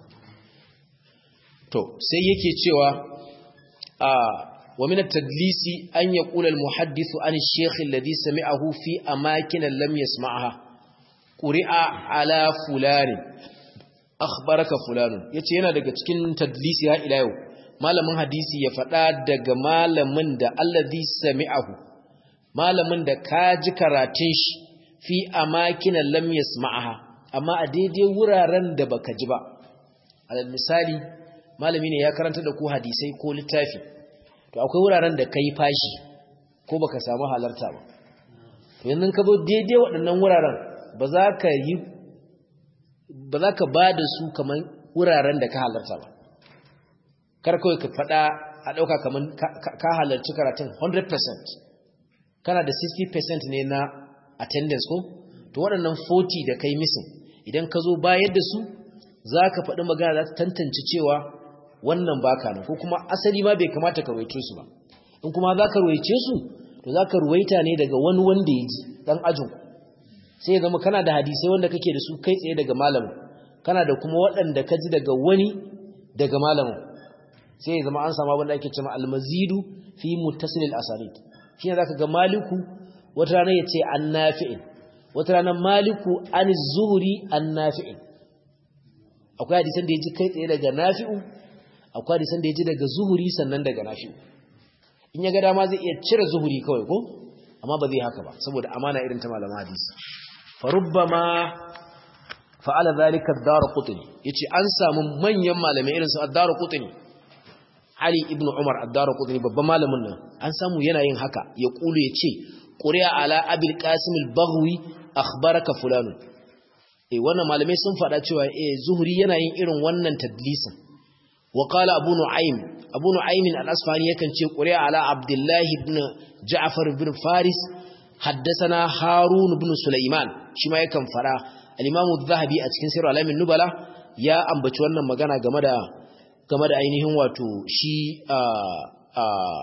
to sai yake cewa a ومن التدليس أن يقول المحدث عن الشيخ الذي سمعه في أماكن لم يسمعها قرئ على فلان أخبرك فلان yace yana daga cikin tadlisi ha ila yau malamin hadisi ya faɗa daga malamin da allazi sami'ahu malamin da ka ji karatun shi fi amakin lam yasma'aha amma a daidai wuraren da baka ji ba alal misali malami ne ya karanta da ku hadisai ko littafi to akwai wuraren da kai fashi ko baka samu halarta ba to yanzu ka zo daidai waɗannan wuraren ba za ka yi ba za ka ba da su kamar wuraren da ka halarta ba kar kawai ka faɗa a ɗauka kamar ka halarci karatun 100% kana da 60% ne na attendance ko to waɗannan 40 da kai missing idan ka zo bayar da su za ka faɗi magana za ta tantance cewa wannan baka nan ko kuma asali ma bai kamata ka ruwaice su ba in kuma za ka ruwaice su to za ka ruwaita ne daga wani wanda ya ji ɗan ajin sai ya zama kana da hadisai wanda kake da su kai tsaye daga malamin kana da kuma waɗanda ka ji daga wani daga malamin sai ya zama an samu abin da ake cewa almazidu fi muttasilil asanid shine zaka ga maliku wata rana ya ce an nafi'in wata rana maliku an zuhuri an nafi'in akwai hadisan da ya ji kai tsaye daga nafi'u akwai hadisan da ya ji daga zuhuri sannan daga nafi'u in ya ga dama zai iya cire zuhuri kawai ko amma ba zai haka ba saboda amana irin ta malaman hadisi farubbama fa'ala zalika ad-darqutni yace an samu manyan malamai irin su ad-darqutni Ali ibn Umar ad-darqutni babban malamin nan an samu yana yin haka ya kulu yace quri'a ala abil qasim al-baghwi akhbaraka fulan eh wannan malamai sun faɗa cewa eh zuhri yana yin irin wannan tadlisin wa qala abu nu'aym abu nu'aym al-asfahani yakan ce quri'a ala abdullah ibn ja'far ibn faris haddathana harun ibn sulaiman shi ma yakan fara al-imam az-zahabi a cikin sirr alamin nubala ya ambaci wannan magana game da game da ainihin wato shi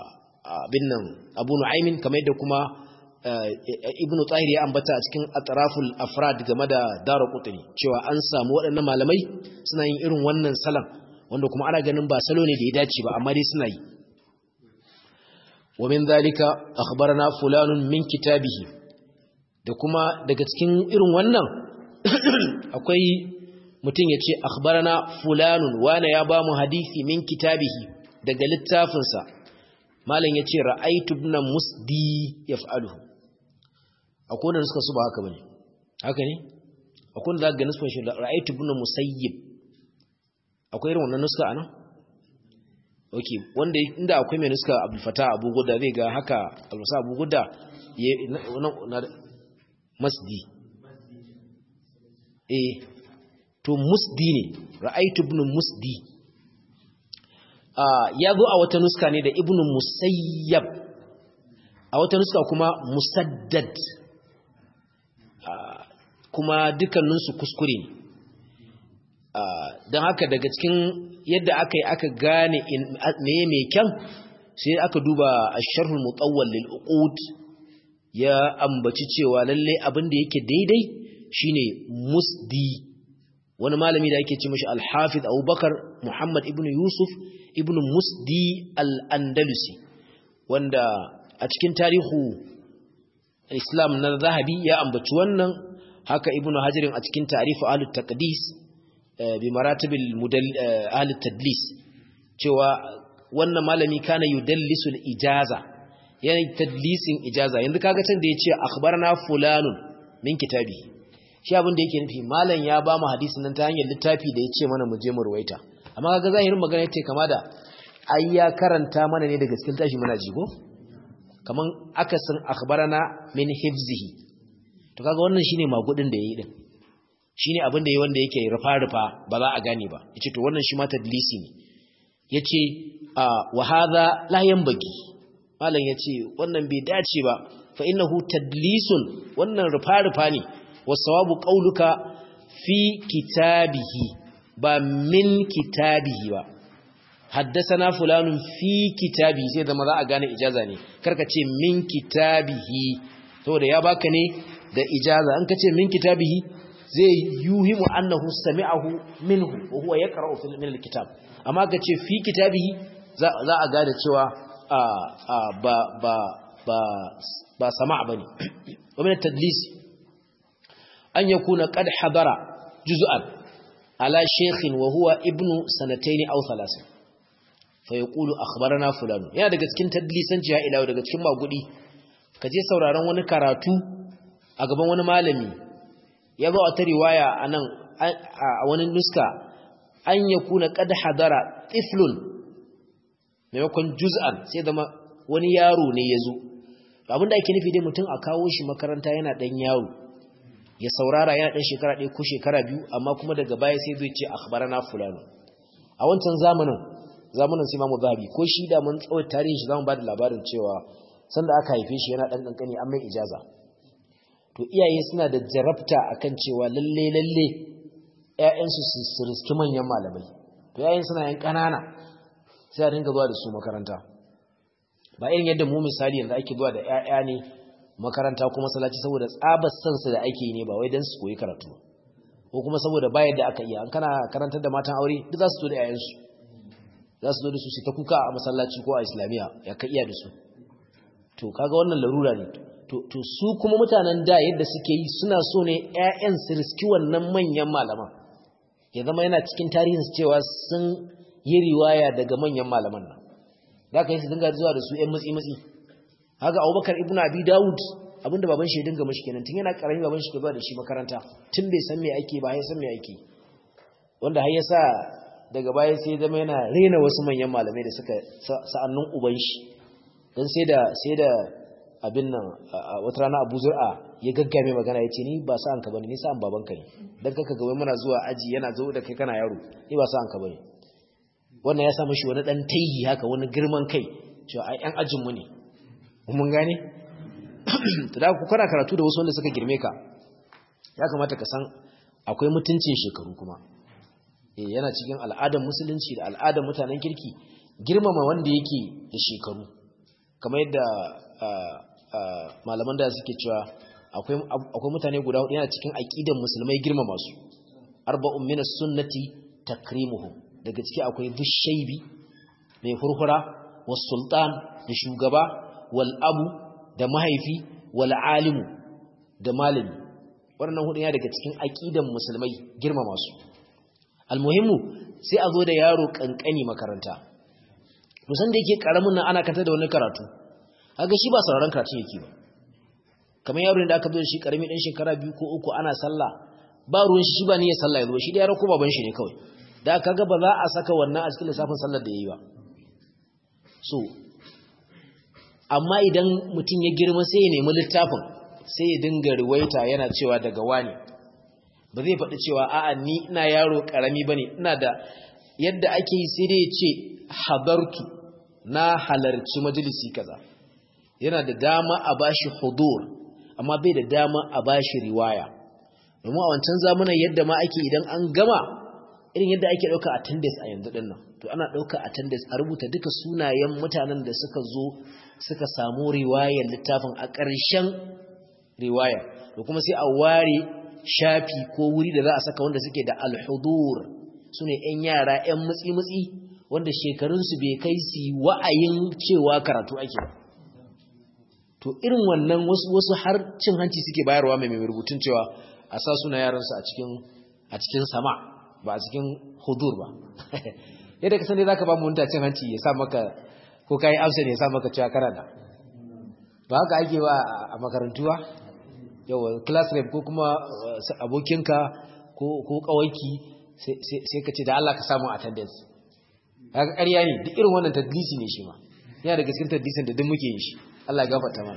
abin nan abu nu'aymin kamar yadda kuma ibn tahir ya ambata a cikin atraful afrad game da daru qutni cewa an samu waɗannan malamai suna yin irin wannan salan wanda kuma ana ganin ba salo ne da ya dace ba amma dai suna yi wa min zalika akhbarana fulanun min kitabihi da kuma daga cikin irin wannan akwai mutum ya ce akhbarana fulanun wane ya ba mu hadisi min kitabihi daga littafinsa malam ya ce ra'aitu ibn musdi yaf'aluhu akwai wanda suka su ba haka bane haka ne akwai wanda zaka ga nisban shi ra'aitu ibn musayyib akwai irin wannan nuska anan okay wanda inda akwai mai nuska abul fatah abu guda zai ga haka alwasa abu guda masdi eh to musdi ne ra'aitu ibn musdi ya zo a wata nuska ne da ibn musayyab a wata nuska kuma musaddad kuma dukkaninsu kuskure ne don haka daga cikin yadda aka yi aka gane meye mai kyan sai aka duba a sharhul mutawwal lil uqud ya ambaci cewa lalle abin da yake daidai shine musdi wani malami da yake ce mashi al-hafiz abubakar muhammad ibn yusuf ibn musdi al-andalusi wanda a cikin tarihu islam na zahabi ya ambaci wannan haka ibn hajarin a cikin tarihu ahlut taqdis bi maratibil mudall ahlut tadlis cewa wannan malami kana yudallisu al-ijaza yana tadlisin ijaza yanzu kaga can da yace akhbarana fulanun min kitabi shi abin da yake nufi malam ya ba mu hadisin nan ta hanyar littafi da yace mana mu je mu ruwaita amma kaga zahirin magana yace kama da ai ya karanta mana ne daga cikin tashi muna jigo kaman akasin akhbarana min hifzihi to kaga wannan shine magudin da yayi din shine abin da yayi wanda yake rufa rufa ba za a gane ba yace to wannan shi ma tadlisi ne yace wa hadha la yanbaghi malam yace wannan bai dace ba fa innahu tadlisun wannan rufa rufa ne wasawabu qauluka fi kitabihi ba min kitabihi ba haddasana fulanun fi kitabihi sai zama za a gane ijaza ne karka ce min kitabihi saboda ya baka ne da ijaza an ka ce min kitabihi zai yuhimu annahu sami'ahu minhu wa huwa yaqra'u fil min alkitab amma ka ce fi kitabihi za a gane cewa ba ba ba ba sama' bane wa min at-tadlis an yakuna qad hadara juz'an ala shaykhin wa huwa ibnu sanatayn aw thalatha fa yaqulu akhbarana fulan yana daga cikin tadlisanci ya ila daga cikin magudi kaje sauraron wani karatu a gaban wani malami ya zo a ta riwaya anan a wani nuska an yakuna qad hadara tiflun maimakon juz'an sai zama wani yaro ne yazo abinda ake nufi dai mutum a kawo shi makaranta yana dan yaro ya saurara yana dan shekara ɗaya ko shekara biyu amma kuma daga baya sai zai ce akhbarana fulano a wancan zamanin zamanin sai Imam Zahabi ko shi da mun tsawon tarihin shi zamu ba da labarin cewa sanda aka haife shi yana dan kankani an mai ijaza to iyaye suna da jarabta akan cewa lalle lalle ƴaƴansu su riski manyan malamai to ƴaƴan suna yan kanana sai a dinga zuwa da su makaranta ba irin yadda mu misali yanzu ake zuwa da ƴaƴa ne makaranta kuma salaci saboda tsabar sansa da ake yi ne ba wai dan su koyi karatu ko kuma saboda ba yadda aka iya an kana karantar da matan aure duk za su zo da ƴaƴansu za su zo da su su ta kuka a masallaci ko a islamiya ya ka iya da su to kaga wannan larura ne to su kuma mutanen da yadda suke yi suna so ne ƴaƴan su riski wannan manyan malaman ya zama yana cikin tarihin su cewa sun yi riwaya daga manyan malaman nan za ka yi su dinga zuwa da su ƴan matsi matsi haka abubakar ibnu abi dawud abinda baban shi ya dinga mashi kenan tun yana karami baban shi ke ba da shi makaranta tun bai san me ake ba ya san me ake wanda har ya sa daga baya sai zama yana rena wasu manyan malamai da suka sa'annin uban shi don sai da sai da abin nan wata rana Abu Zur'a ya gaggame magana ya ce ni ba sa'an ka bane ni sa'an babanka ne dan kaka ga wai muna zuwa aji yana zo da kai kana yaro ni ba sa'an ka bane wannan ya sa mishi wani dan taihi haka wani girman kai cewa ai yan ajin mu ne mun gane to da ku kana karatu da wasu wanda suka girme ka ya kamata ka san akwai mutuncin shekaru kuma yana cikin al'adar musulunci da al'adar mutanen kirki girmama wanda yake da shekaru kamar yadda malaman da suke cewa akwai mutane guda hudu yana cikin aqidan musulmai girmama su arba'un minas sunnati takrimuhum daga ciki akwai dushaybi mai hurhura was sultan da shugaba wal abu da mahaifi wal alimu da malami wannan hudu yana daga cikin aqidan musulmai girmama su almuhimmu sai a zo da yaro kankani makaranta musan da yake karamin nan ana kanta da wani karatu kaga shi ba sauraron karatu yake ba kamar yaro da aka zo da shi karami dan shekara biyu ko uku ana sallah ba ruwan shi ba ne ya sallah ya zo shi da yaro ko baban shi ne kawai da kaga ba za a saka wannan a cikin lissafin sallar da yayi ba so amma idan mutum ya girma sai ya nemi littafin sai ya dinga riwaita yana cewa daga wani ba zai faɗi cewa a'a ni ina yaro ƙarami ba ne ina da yadda ake yi sai dai ya ce habartu na halarci majalisi kaza yana da dama a bashi hudur amma bai da dama a bashi riwaya domin a wancan zamanin yadda ma ake idan an gama irin yadda ake ɗauka attendance a yanzu ɗin nan to ana ɗauka attendance a rubuta duka sunayen mutanen da suka zo suka samu riwayar littafin a ƙarshen riwaya da kuma sai a ware shafi ko wuri da za a saka wanda suke da alhudur su ne 'yan yara 'yan mutsi-mutsi wanda shekarunsu bai kai su wa'ayin cewa karatu ake ba to irin wannan wasu har cin hanci suke bayarwa mai mai rubutun cewa a sa suna yaransu a cikin sama ba a cikin hudur ba yadda ka sani za ka ba mu cin hanci ya sa maka ko ka yi absent ya sa maka cewa karanta ba haka ake wa a makarantuwa yawa class rep ko kuma abokinka ko kawaiki sai ka ce da Allah ka samu attendance haka ƙarya ne duk irin wannan tadlisi ne shi ma yana daga cikin tadlisin da duk muke yin shi Allah ya gafarta mana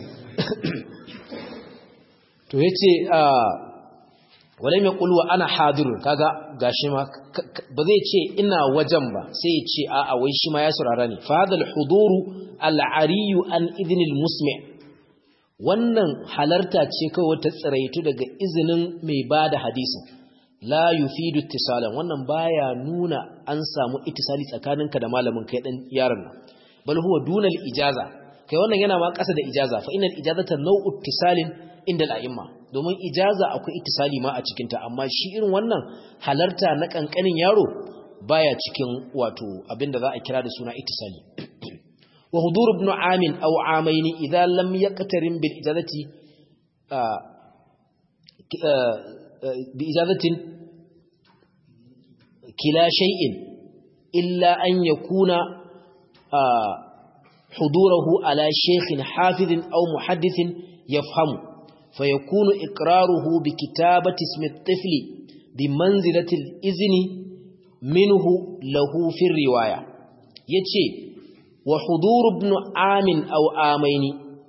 to yace walai mai kulwa ana hadirun kaga gashi ma ba zai ce ina wajen ba sai ya ce a'a wai shi ma ya saurara ne fadal huduru al'ariyu an idnil musmi wannan halarta ce kawai ta tsiraitu daga izinin mai bada hadisin la yufidu ittisalan wannan baya nuna an samu ittisali tsakaninka da malamin kai dan yaron nan bal huwa dunal ijaza kai wannan yana ma kasa da ijaza fa innal ijazata naw'u ittisalin inda al'imma domin ijaza akwai ittisali ma a cikinta amma shi irin wannan halarta na kankanin yaro baya cikin wato abinda za a kira da suna ittisali wa hudur ibn amin aw amain idza lam yaqtarin bil ijazati bi ijazatin kila shay'in illa an yakuna huduruhu ala shaykhin hafizin aw muhaddithin yafhamu فيكون إقراره بكتابة اسم الطفل بمنزلة الإذن منه له في الرواية يتشي وحضور ابن عام أو آمين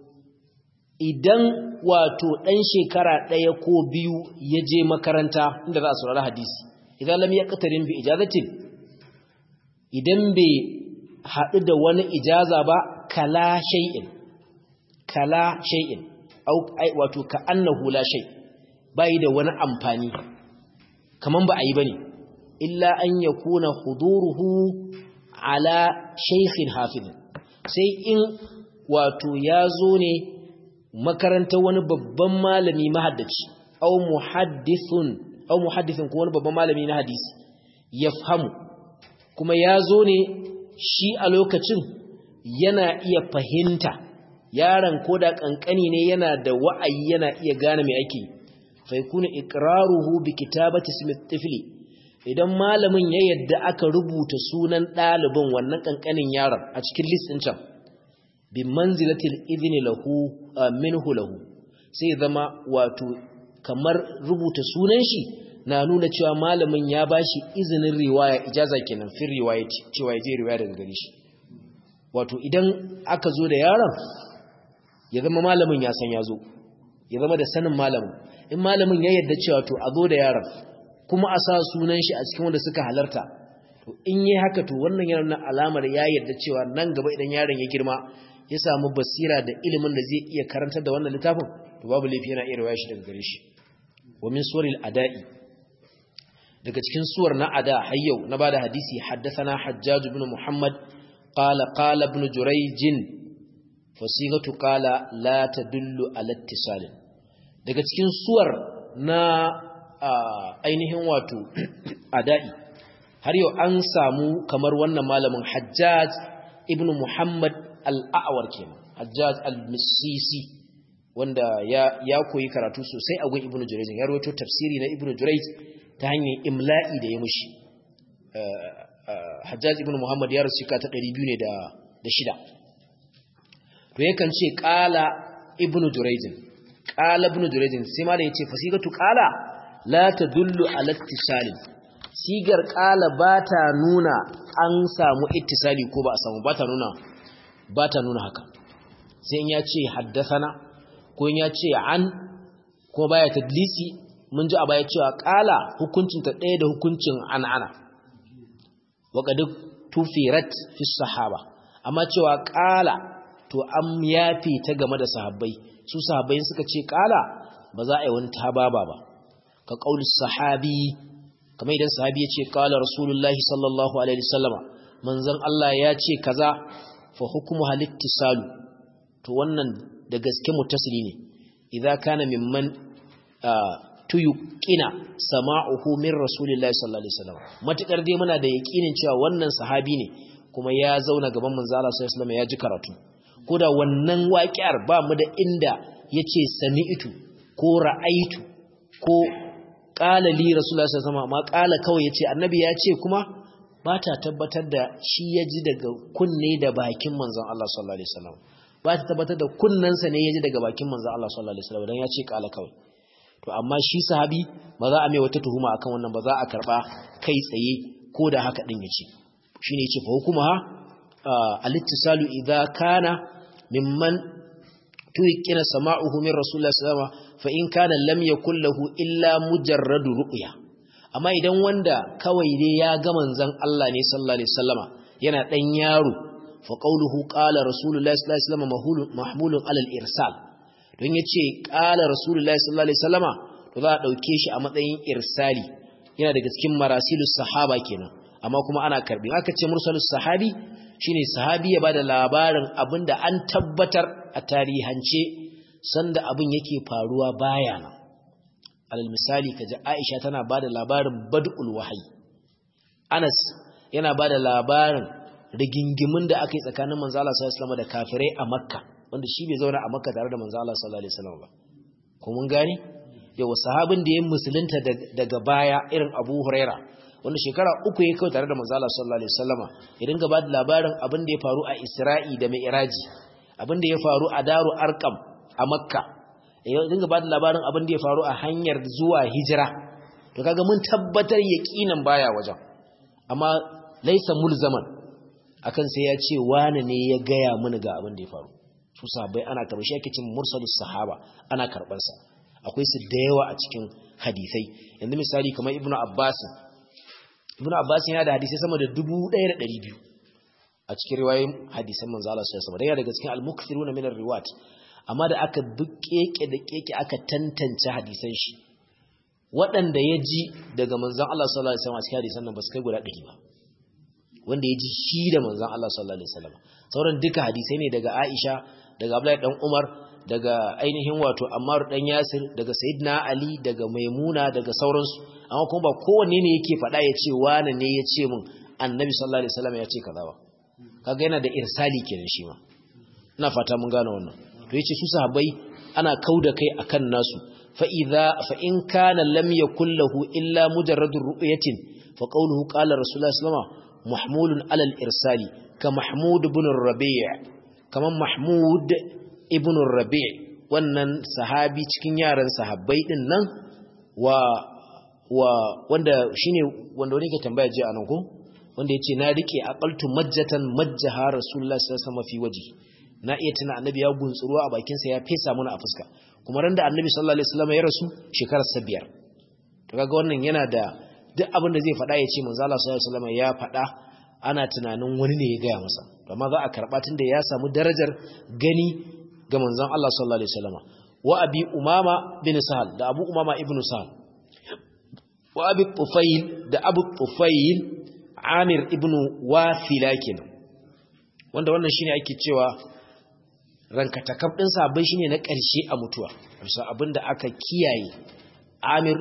idan wato ɗan shekara ɗaya ko biyu ya je makaranta inda za a saurari hadisi idan lam ya ƙatarin bi ijazatin idan bai haɗu da wani ijaza ba kala shay'in kala shay'in wato ka annahu la shay bai da wani amfani kaman ba a yi bane illa an yakuna huduruhu ala shaykhin hafiz sai in wato ya zo ne makarantar wani babban malami mahaddaci aw muhaddithun aw muhaddithun ko wani babban malami na hadisi yafhamu kuma ya zo ne shi a lokacin yana iya fahimta yaron ko da kankani ne yana da wa'ayi yana iya gane mai ake fa yakunu iqraruhu bi kitabati ismi tifli idan malamin ya yadda aka rubuta sunan ɗalibin wannan kankanin yaron a cikin list din can bi manzilatil idni lahu minhu lahu sai zama wato kamar rubuta sunan shi na nuna cewa malamin ya bashi izinin riwaya ijaza kenan fi riwayati cewa ya je riwaya daga gare shi wato idan aka zo da yaron ya zama malamin ya san ya zo ya zama da sanin malamin in malamin ya yadda cewa to a zo da yaron kuma a sa sunan shi a cikin wanda suka halarta to in yi haka to wannan yana nuna alamar ya yadda cewa nan gaba idan yaron ya girma ya samu basira da ilimin da zai iya karantar da wannan littafin to babu laifi yana iya rawaya shi daga gare shi wa min suwaril ada'i daga cikin suwar na ada har yau na bada hadisi haddathana hajjaj ibn muhammad qala qala ibn jurayj fasigatu qala la tadullu ala ittisal daga cikin suwar na ainihin wato adai har yau an samu kamar wannan malamin Hajjaj ibn Muhammad al-A'war kenan Hajjaj al-Misisi wanda ya ya koyi karatu sosai a gun Ibn Jurayj ya rawaito tafsiri na Ibn Jurayj ta hanyar imla'i da ya mushi Hajjaj ibn Muhammad ya rasu ka ta 200 ne da da shida to yakan ce qala Ibn Jurayj qala Ibn Jurayj sai ma da yace fasigatu qala la tadullu ala ittisali sigar qala bata nuna an samu ittisali ko ba a samu bata nuna bata nuna haka sai in ya ce haddathana ko in ya ce an ko baya tadlisi mun ji a baya cewa ƙala hukuncinta ɗaya da hukuncin an'ana waƙadu tufirat fi sahaba amma cewa ƙala to an yafi ta game da sahabbai su sahabbai suka ce ƙala ba za a yi wani tababa ba ka ƙauli sahabi kamar idan sahabi ya ce ƙala rasulullahi sallallahu alaihi wasallama manzon Allah ya ce kaza fa hukumu halittisalu to wannan da gaske mutasili ne idza kana mimman tuyuqina sama'uhu min rasulillahi sallallahu alaihi wasallam matukar dai muna da yakinin cewa wannan sahabi ne kuma ya zauna gaban manzo Allah sallallahu alaihi wasallam ya ji karatu koda wannan waƙiyar ba mu da inda yace sami'tu ko ra'aitu ko qala li rasulullahi sallallahu alaihi wasallam ma qala kawai yace annabi ya ce kuma ba ta tabbatar da shi ya ji daga kunne da bakin manzon Allah sallallahu alaihi wasallam ba ta tabbatar da kunnansa ne ya ji daga bakin manzon Allah sallallahu alaihi wasallam dan ya ce qala kawai to amma shi sahabi ba za a mai wata tuhuma akan wannan ba za a karba kai tsaye ko da haka din yace shine yace fa hukuma al-ittisalu idza kana mimman tuqina sama'uhu min rasulullahi sallallahu alaihi wasallam fa in kana lam yakul lahu illa mujarradu ru'ya amma idan wanda kawai dai ya ga manzon Allah ne sallallahu alaihi wasallama yana dan yaro fa qawluhu qala rasulullahi sallallahu alaihi wasallam mahmulun alal irsal don ya ce ƙala rasulullahi sallallahu alaihi wasallama to za a ɗauke shi a matsayin irsali yana daga cikin marasilus sahaba kenan amma kuma ana karbi aka ce mursalus sahabi shine sahabi ya bada labarin abinda an tabbatar a tarihance sanda abin yake faruwa baya nan alal misali kaji Aisha tana bada labarin bad'ul wahyi Anas yana bada labarin rigingimin da aka yi tsakanin manzo Allah sallallahu alaihi wasallam da kafirai a Makka wanda shi bai zauna a makka tare da manzo Allah sallallahu alaihi wasallam ba ko mun gane yawa sahabin da ya musulunta daga baya irin Abu Huraira wanda shekara uku ya kai tare da manzo Allah sallallahu alaihi wasallama ya dinga ba da labarin abin da ya faru a Isra'i da Mi'raji abin da ya faru a Daru Arqam a Makka ya dinga ba da labarin abin da ya faru a hanyar zuwa hijira to kaga mun tabbatar yaqinan baya wajen amma laysa mulzaman akan sai ya ce wane ne ya gaya mini ga abin da ya faru su sahabbai ana karɓar shi ake cin mursalus sahaba ana karɓar sa akwai su da yawa a cikin hadisai yanzu misali kamar ibnu abbas ibnu abbas yana da hadisai sama da 1200 a cikin riwayoyin hadisan manzo Allah sallallahu alaihi wasallam daga cikin al-mukthiruna min ar-riwat amma da aka bi keke da keke aka tantance hadisan shi waɗanda ya ji daga manzon Allah sallallahu alaihi wasallam a cikin hadisan nan ba su kai guda 100 ba wanda ya ji shi da manzon Allah sallallahu alaihi wasallam sauran duka hadisai ne daga Aisha daga Abdullahi dan Umar daga ainihin wato Ammar dan Yasir daga Sayyidina Ali daga Maimuna daga sauransu amma kuma ba kowanne ne yake faɗa ya ce wani ne ya ce min Annabi sallallahu alaihi wasallam ya ce kaza ba kaga yana da irsali kenan shi ma ina fata mun gane wannan to yace su sahabbai ana kauda kai akan nasu fa idza fa in kana lam yakul lahu illa mujarradur ru'yatin fa qawluhu qala rasulullah sallallahu alaihi wasallam mahmulun alal irsali ka mahmud ibn rabi' kaman mahmud ibn rabi' wannan sahabi cikin yaran sahabbai din nan wa wa wanda shine wanda wani ke tambaya ji anan ko wanda yace na rike aqaltu majjatan majjaha rasulullahi sallallahu alaihi wasallam fi waji na iya tuna annabi ya guntsuro a bakin sa ya fesa mana a fuska kuma ran da annabi sallallahu alaihi wasallam ya rasu shekarar sa biyar to kaga wannan yana da duk abin da zai faɗa ya ce manzo Allah sallallahu alaihi wasallam ya faɗa ana tunanin wani ne ya gaya masa amma za a karɓa tunda ya samu darajar gani ga manzon Allah sallallahu alaihi wasallam wa abi umama bin sahal da abu umama ibnu sahal wa abi tufail da abu tufail amir ibnu wafila kenan wanda wannan shine ake cewa ranka takab din sahabbai shine na ƙarshe a mutuwa bisa abinda aka kiyaye Amir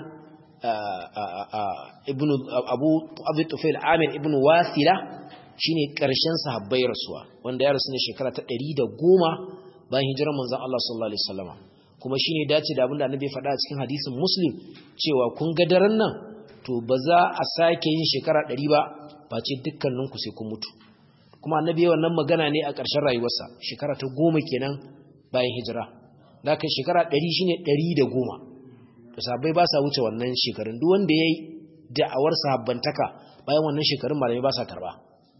ibn Abu Abu Tufail Amir ibn Wasila shine ƙarshen sahabbai rasuwa wanda ya rasu ne shekara ta 110 bayan hijirar manzon Allah sallallahu alaihi wasallam kuma shine dace da abinda Annabi ya faɗa a cikin hadisin Muslim cewa kun ga daren nan to ba za a sake yin shekara 100 ba face dukkaninku sai kun mutu kuma annabi yawan nan magana ne a ƙarshen rayuwarsa shekara ta goma kenan bayan hijira da kai shekara ɗari shine ɗari da goma to sahabbai ba sa wuce wannan shekarun duk wanda ya yi da'awar sahabbantaka bayan wannan shekarun malamai ba sa karba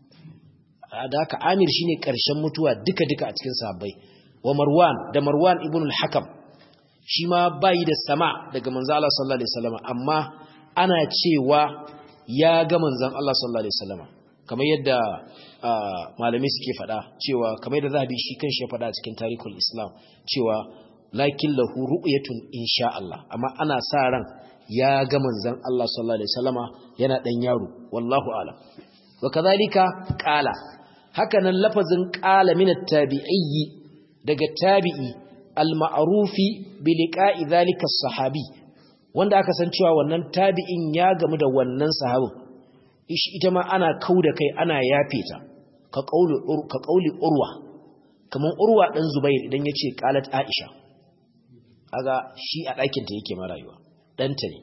da haka amir shine ƙarshen mutuwa duka-duka a cikin sahabbai wa marwan da marwan ibn al-hakam shi ma bayi da sama daga manzo Allah sallallahu alaihi wasallam amma ana cewa ya ga manzon Allah sallallahu alaihi wasallam kamar yadda malamai suke fada cewa kamar yadda zahabi shi kanshi ya fada cikin tarihul islam cewa lakin lahu ru'yatun insha Allah amma ana sa ran ya ga manzon Allah sallallahu alaihi wasallama yana dan yaro wallahu a'lam wa kadhalika qala haka nan lafazin qala min at-tabi'i daga tabi'i al-ma'rufi bi liqa'i dhalika as-sahabi wanda aka san cewa wannan tabi'in ya gamu da wannan sahabin ita ma ana kau da kai ana yafe ta ka ƙauli urwa kamar urwa ɗan zubair idan ya ce ƙalat aisha aga shi a ɗakinta yake marayuwa ɗanta ne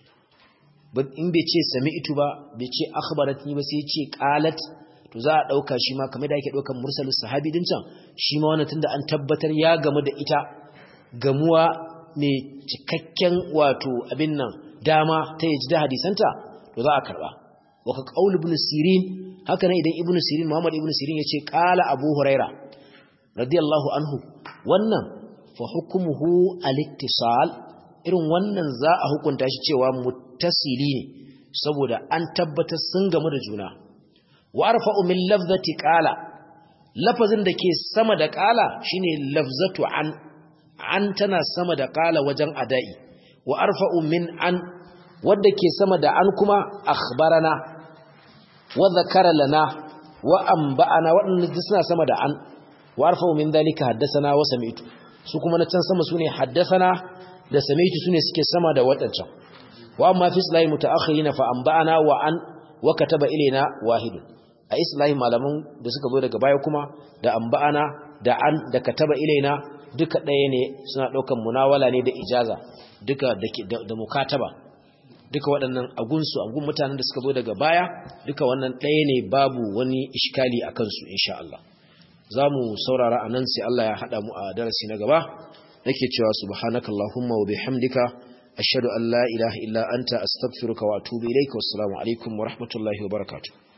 in bai ce sami itu ba bai ce akhbarat ni ba sai ce ƙalat to za a ɗauka shi ma kamar da ake ɗaukan mursalin sahabi din can shi ma wannan tunda an tabbatar ya gamu da ita gamuwa mai cikakken wato abin nan dama ta yaji da hadisanta to za a karɓa waka qaul ibn sirin haka ne idan ibn sirin muhammad ibn sirin yace qala abu huraira radiyallahu anhu wannan fa hukmuhu al-ittisal irin wannan za a hukunta shi cewa muttasili ne saboda an tabbatar sun gamu da juna wa arfa'u min lafzati qala lafazin da ke sama da qala shine lafzatu an an tana sama da qala wajen adai wa arfa'u min an wadda ke sama da an kuma akhbarana wa zakara lana wa anba'ana waɗanda suna sama da an wa arfa'u min dalika haddathana wa sami'tu su kuma na can sama sune haddathana da sami'tu sune suke sama da waɗancan wa amma fi islahi mutaakhirina fa anba'ana wa an wa kataba ilaina wahid a islahi malaman da suka zo daga baya kuma da anba'ana da an da kataba ilaina duka ɗaya ne suna ɗaukan munawala ne da ijaza duka da mukataba duka waɗannan agunsu agun mutanen da suka zo daga baya duka wannan ɗaya ne babu wani ishkali a kansu insha Allah za mu saurara a nan sai Allah ya haɗa mu a darasi na gaba nake cewa subhanaka Allahumma wa bihamdika ashhadu an la ilaha illa anta astaghfiruka wa atubu ilayka wassalamu alaikum wa rahmatullahi wa barakatuh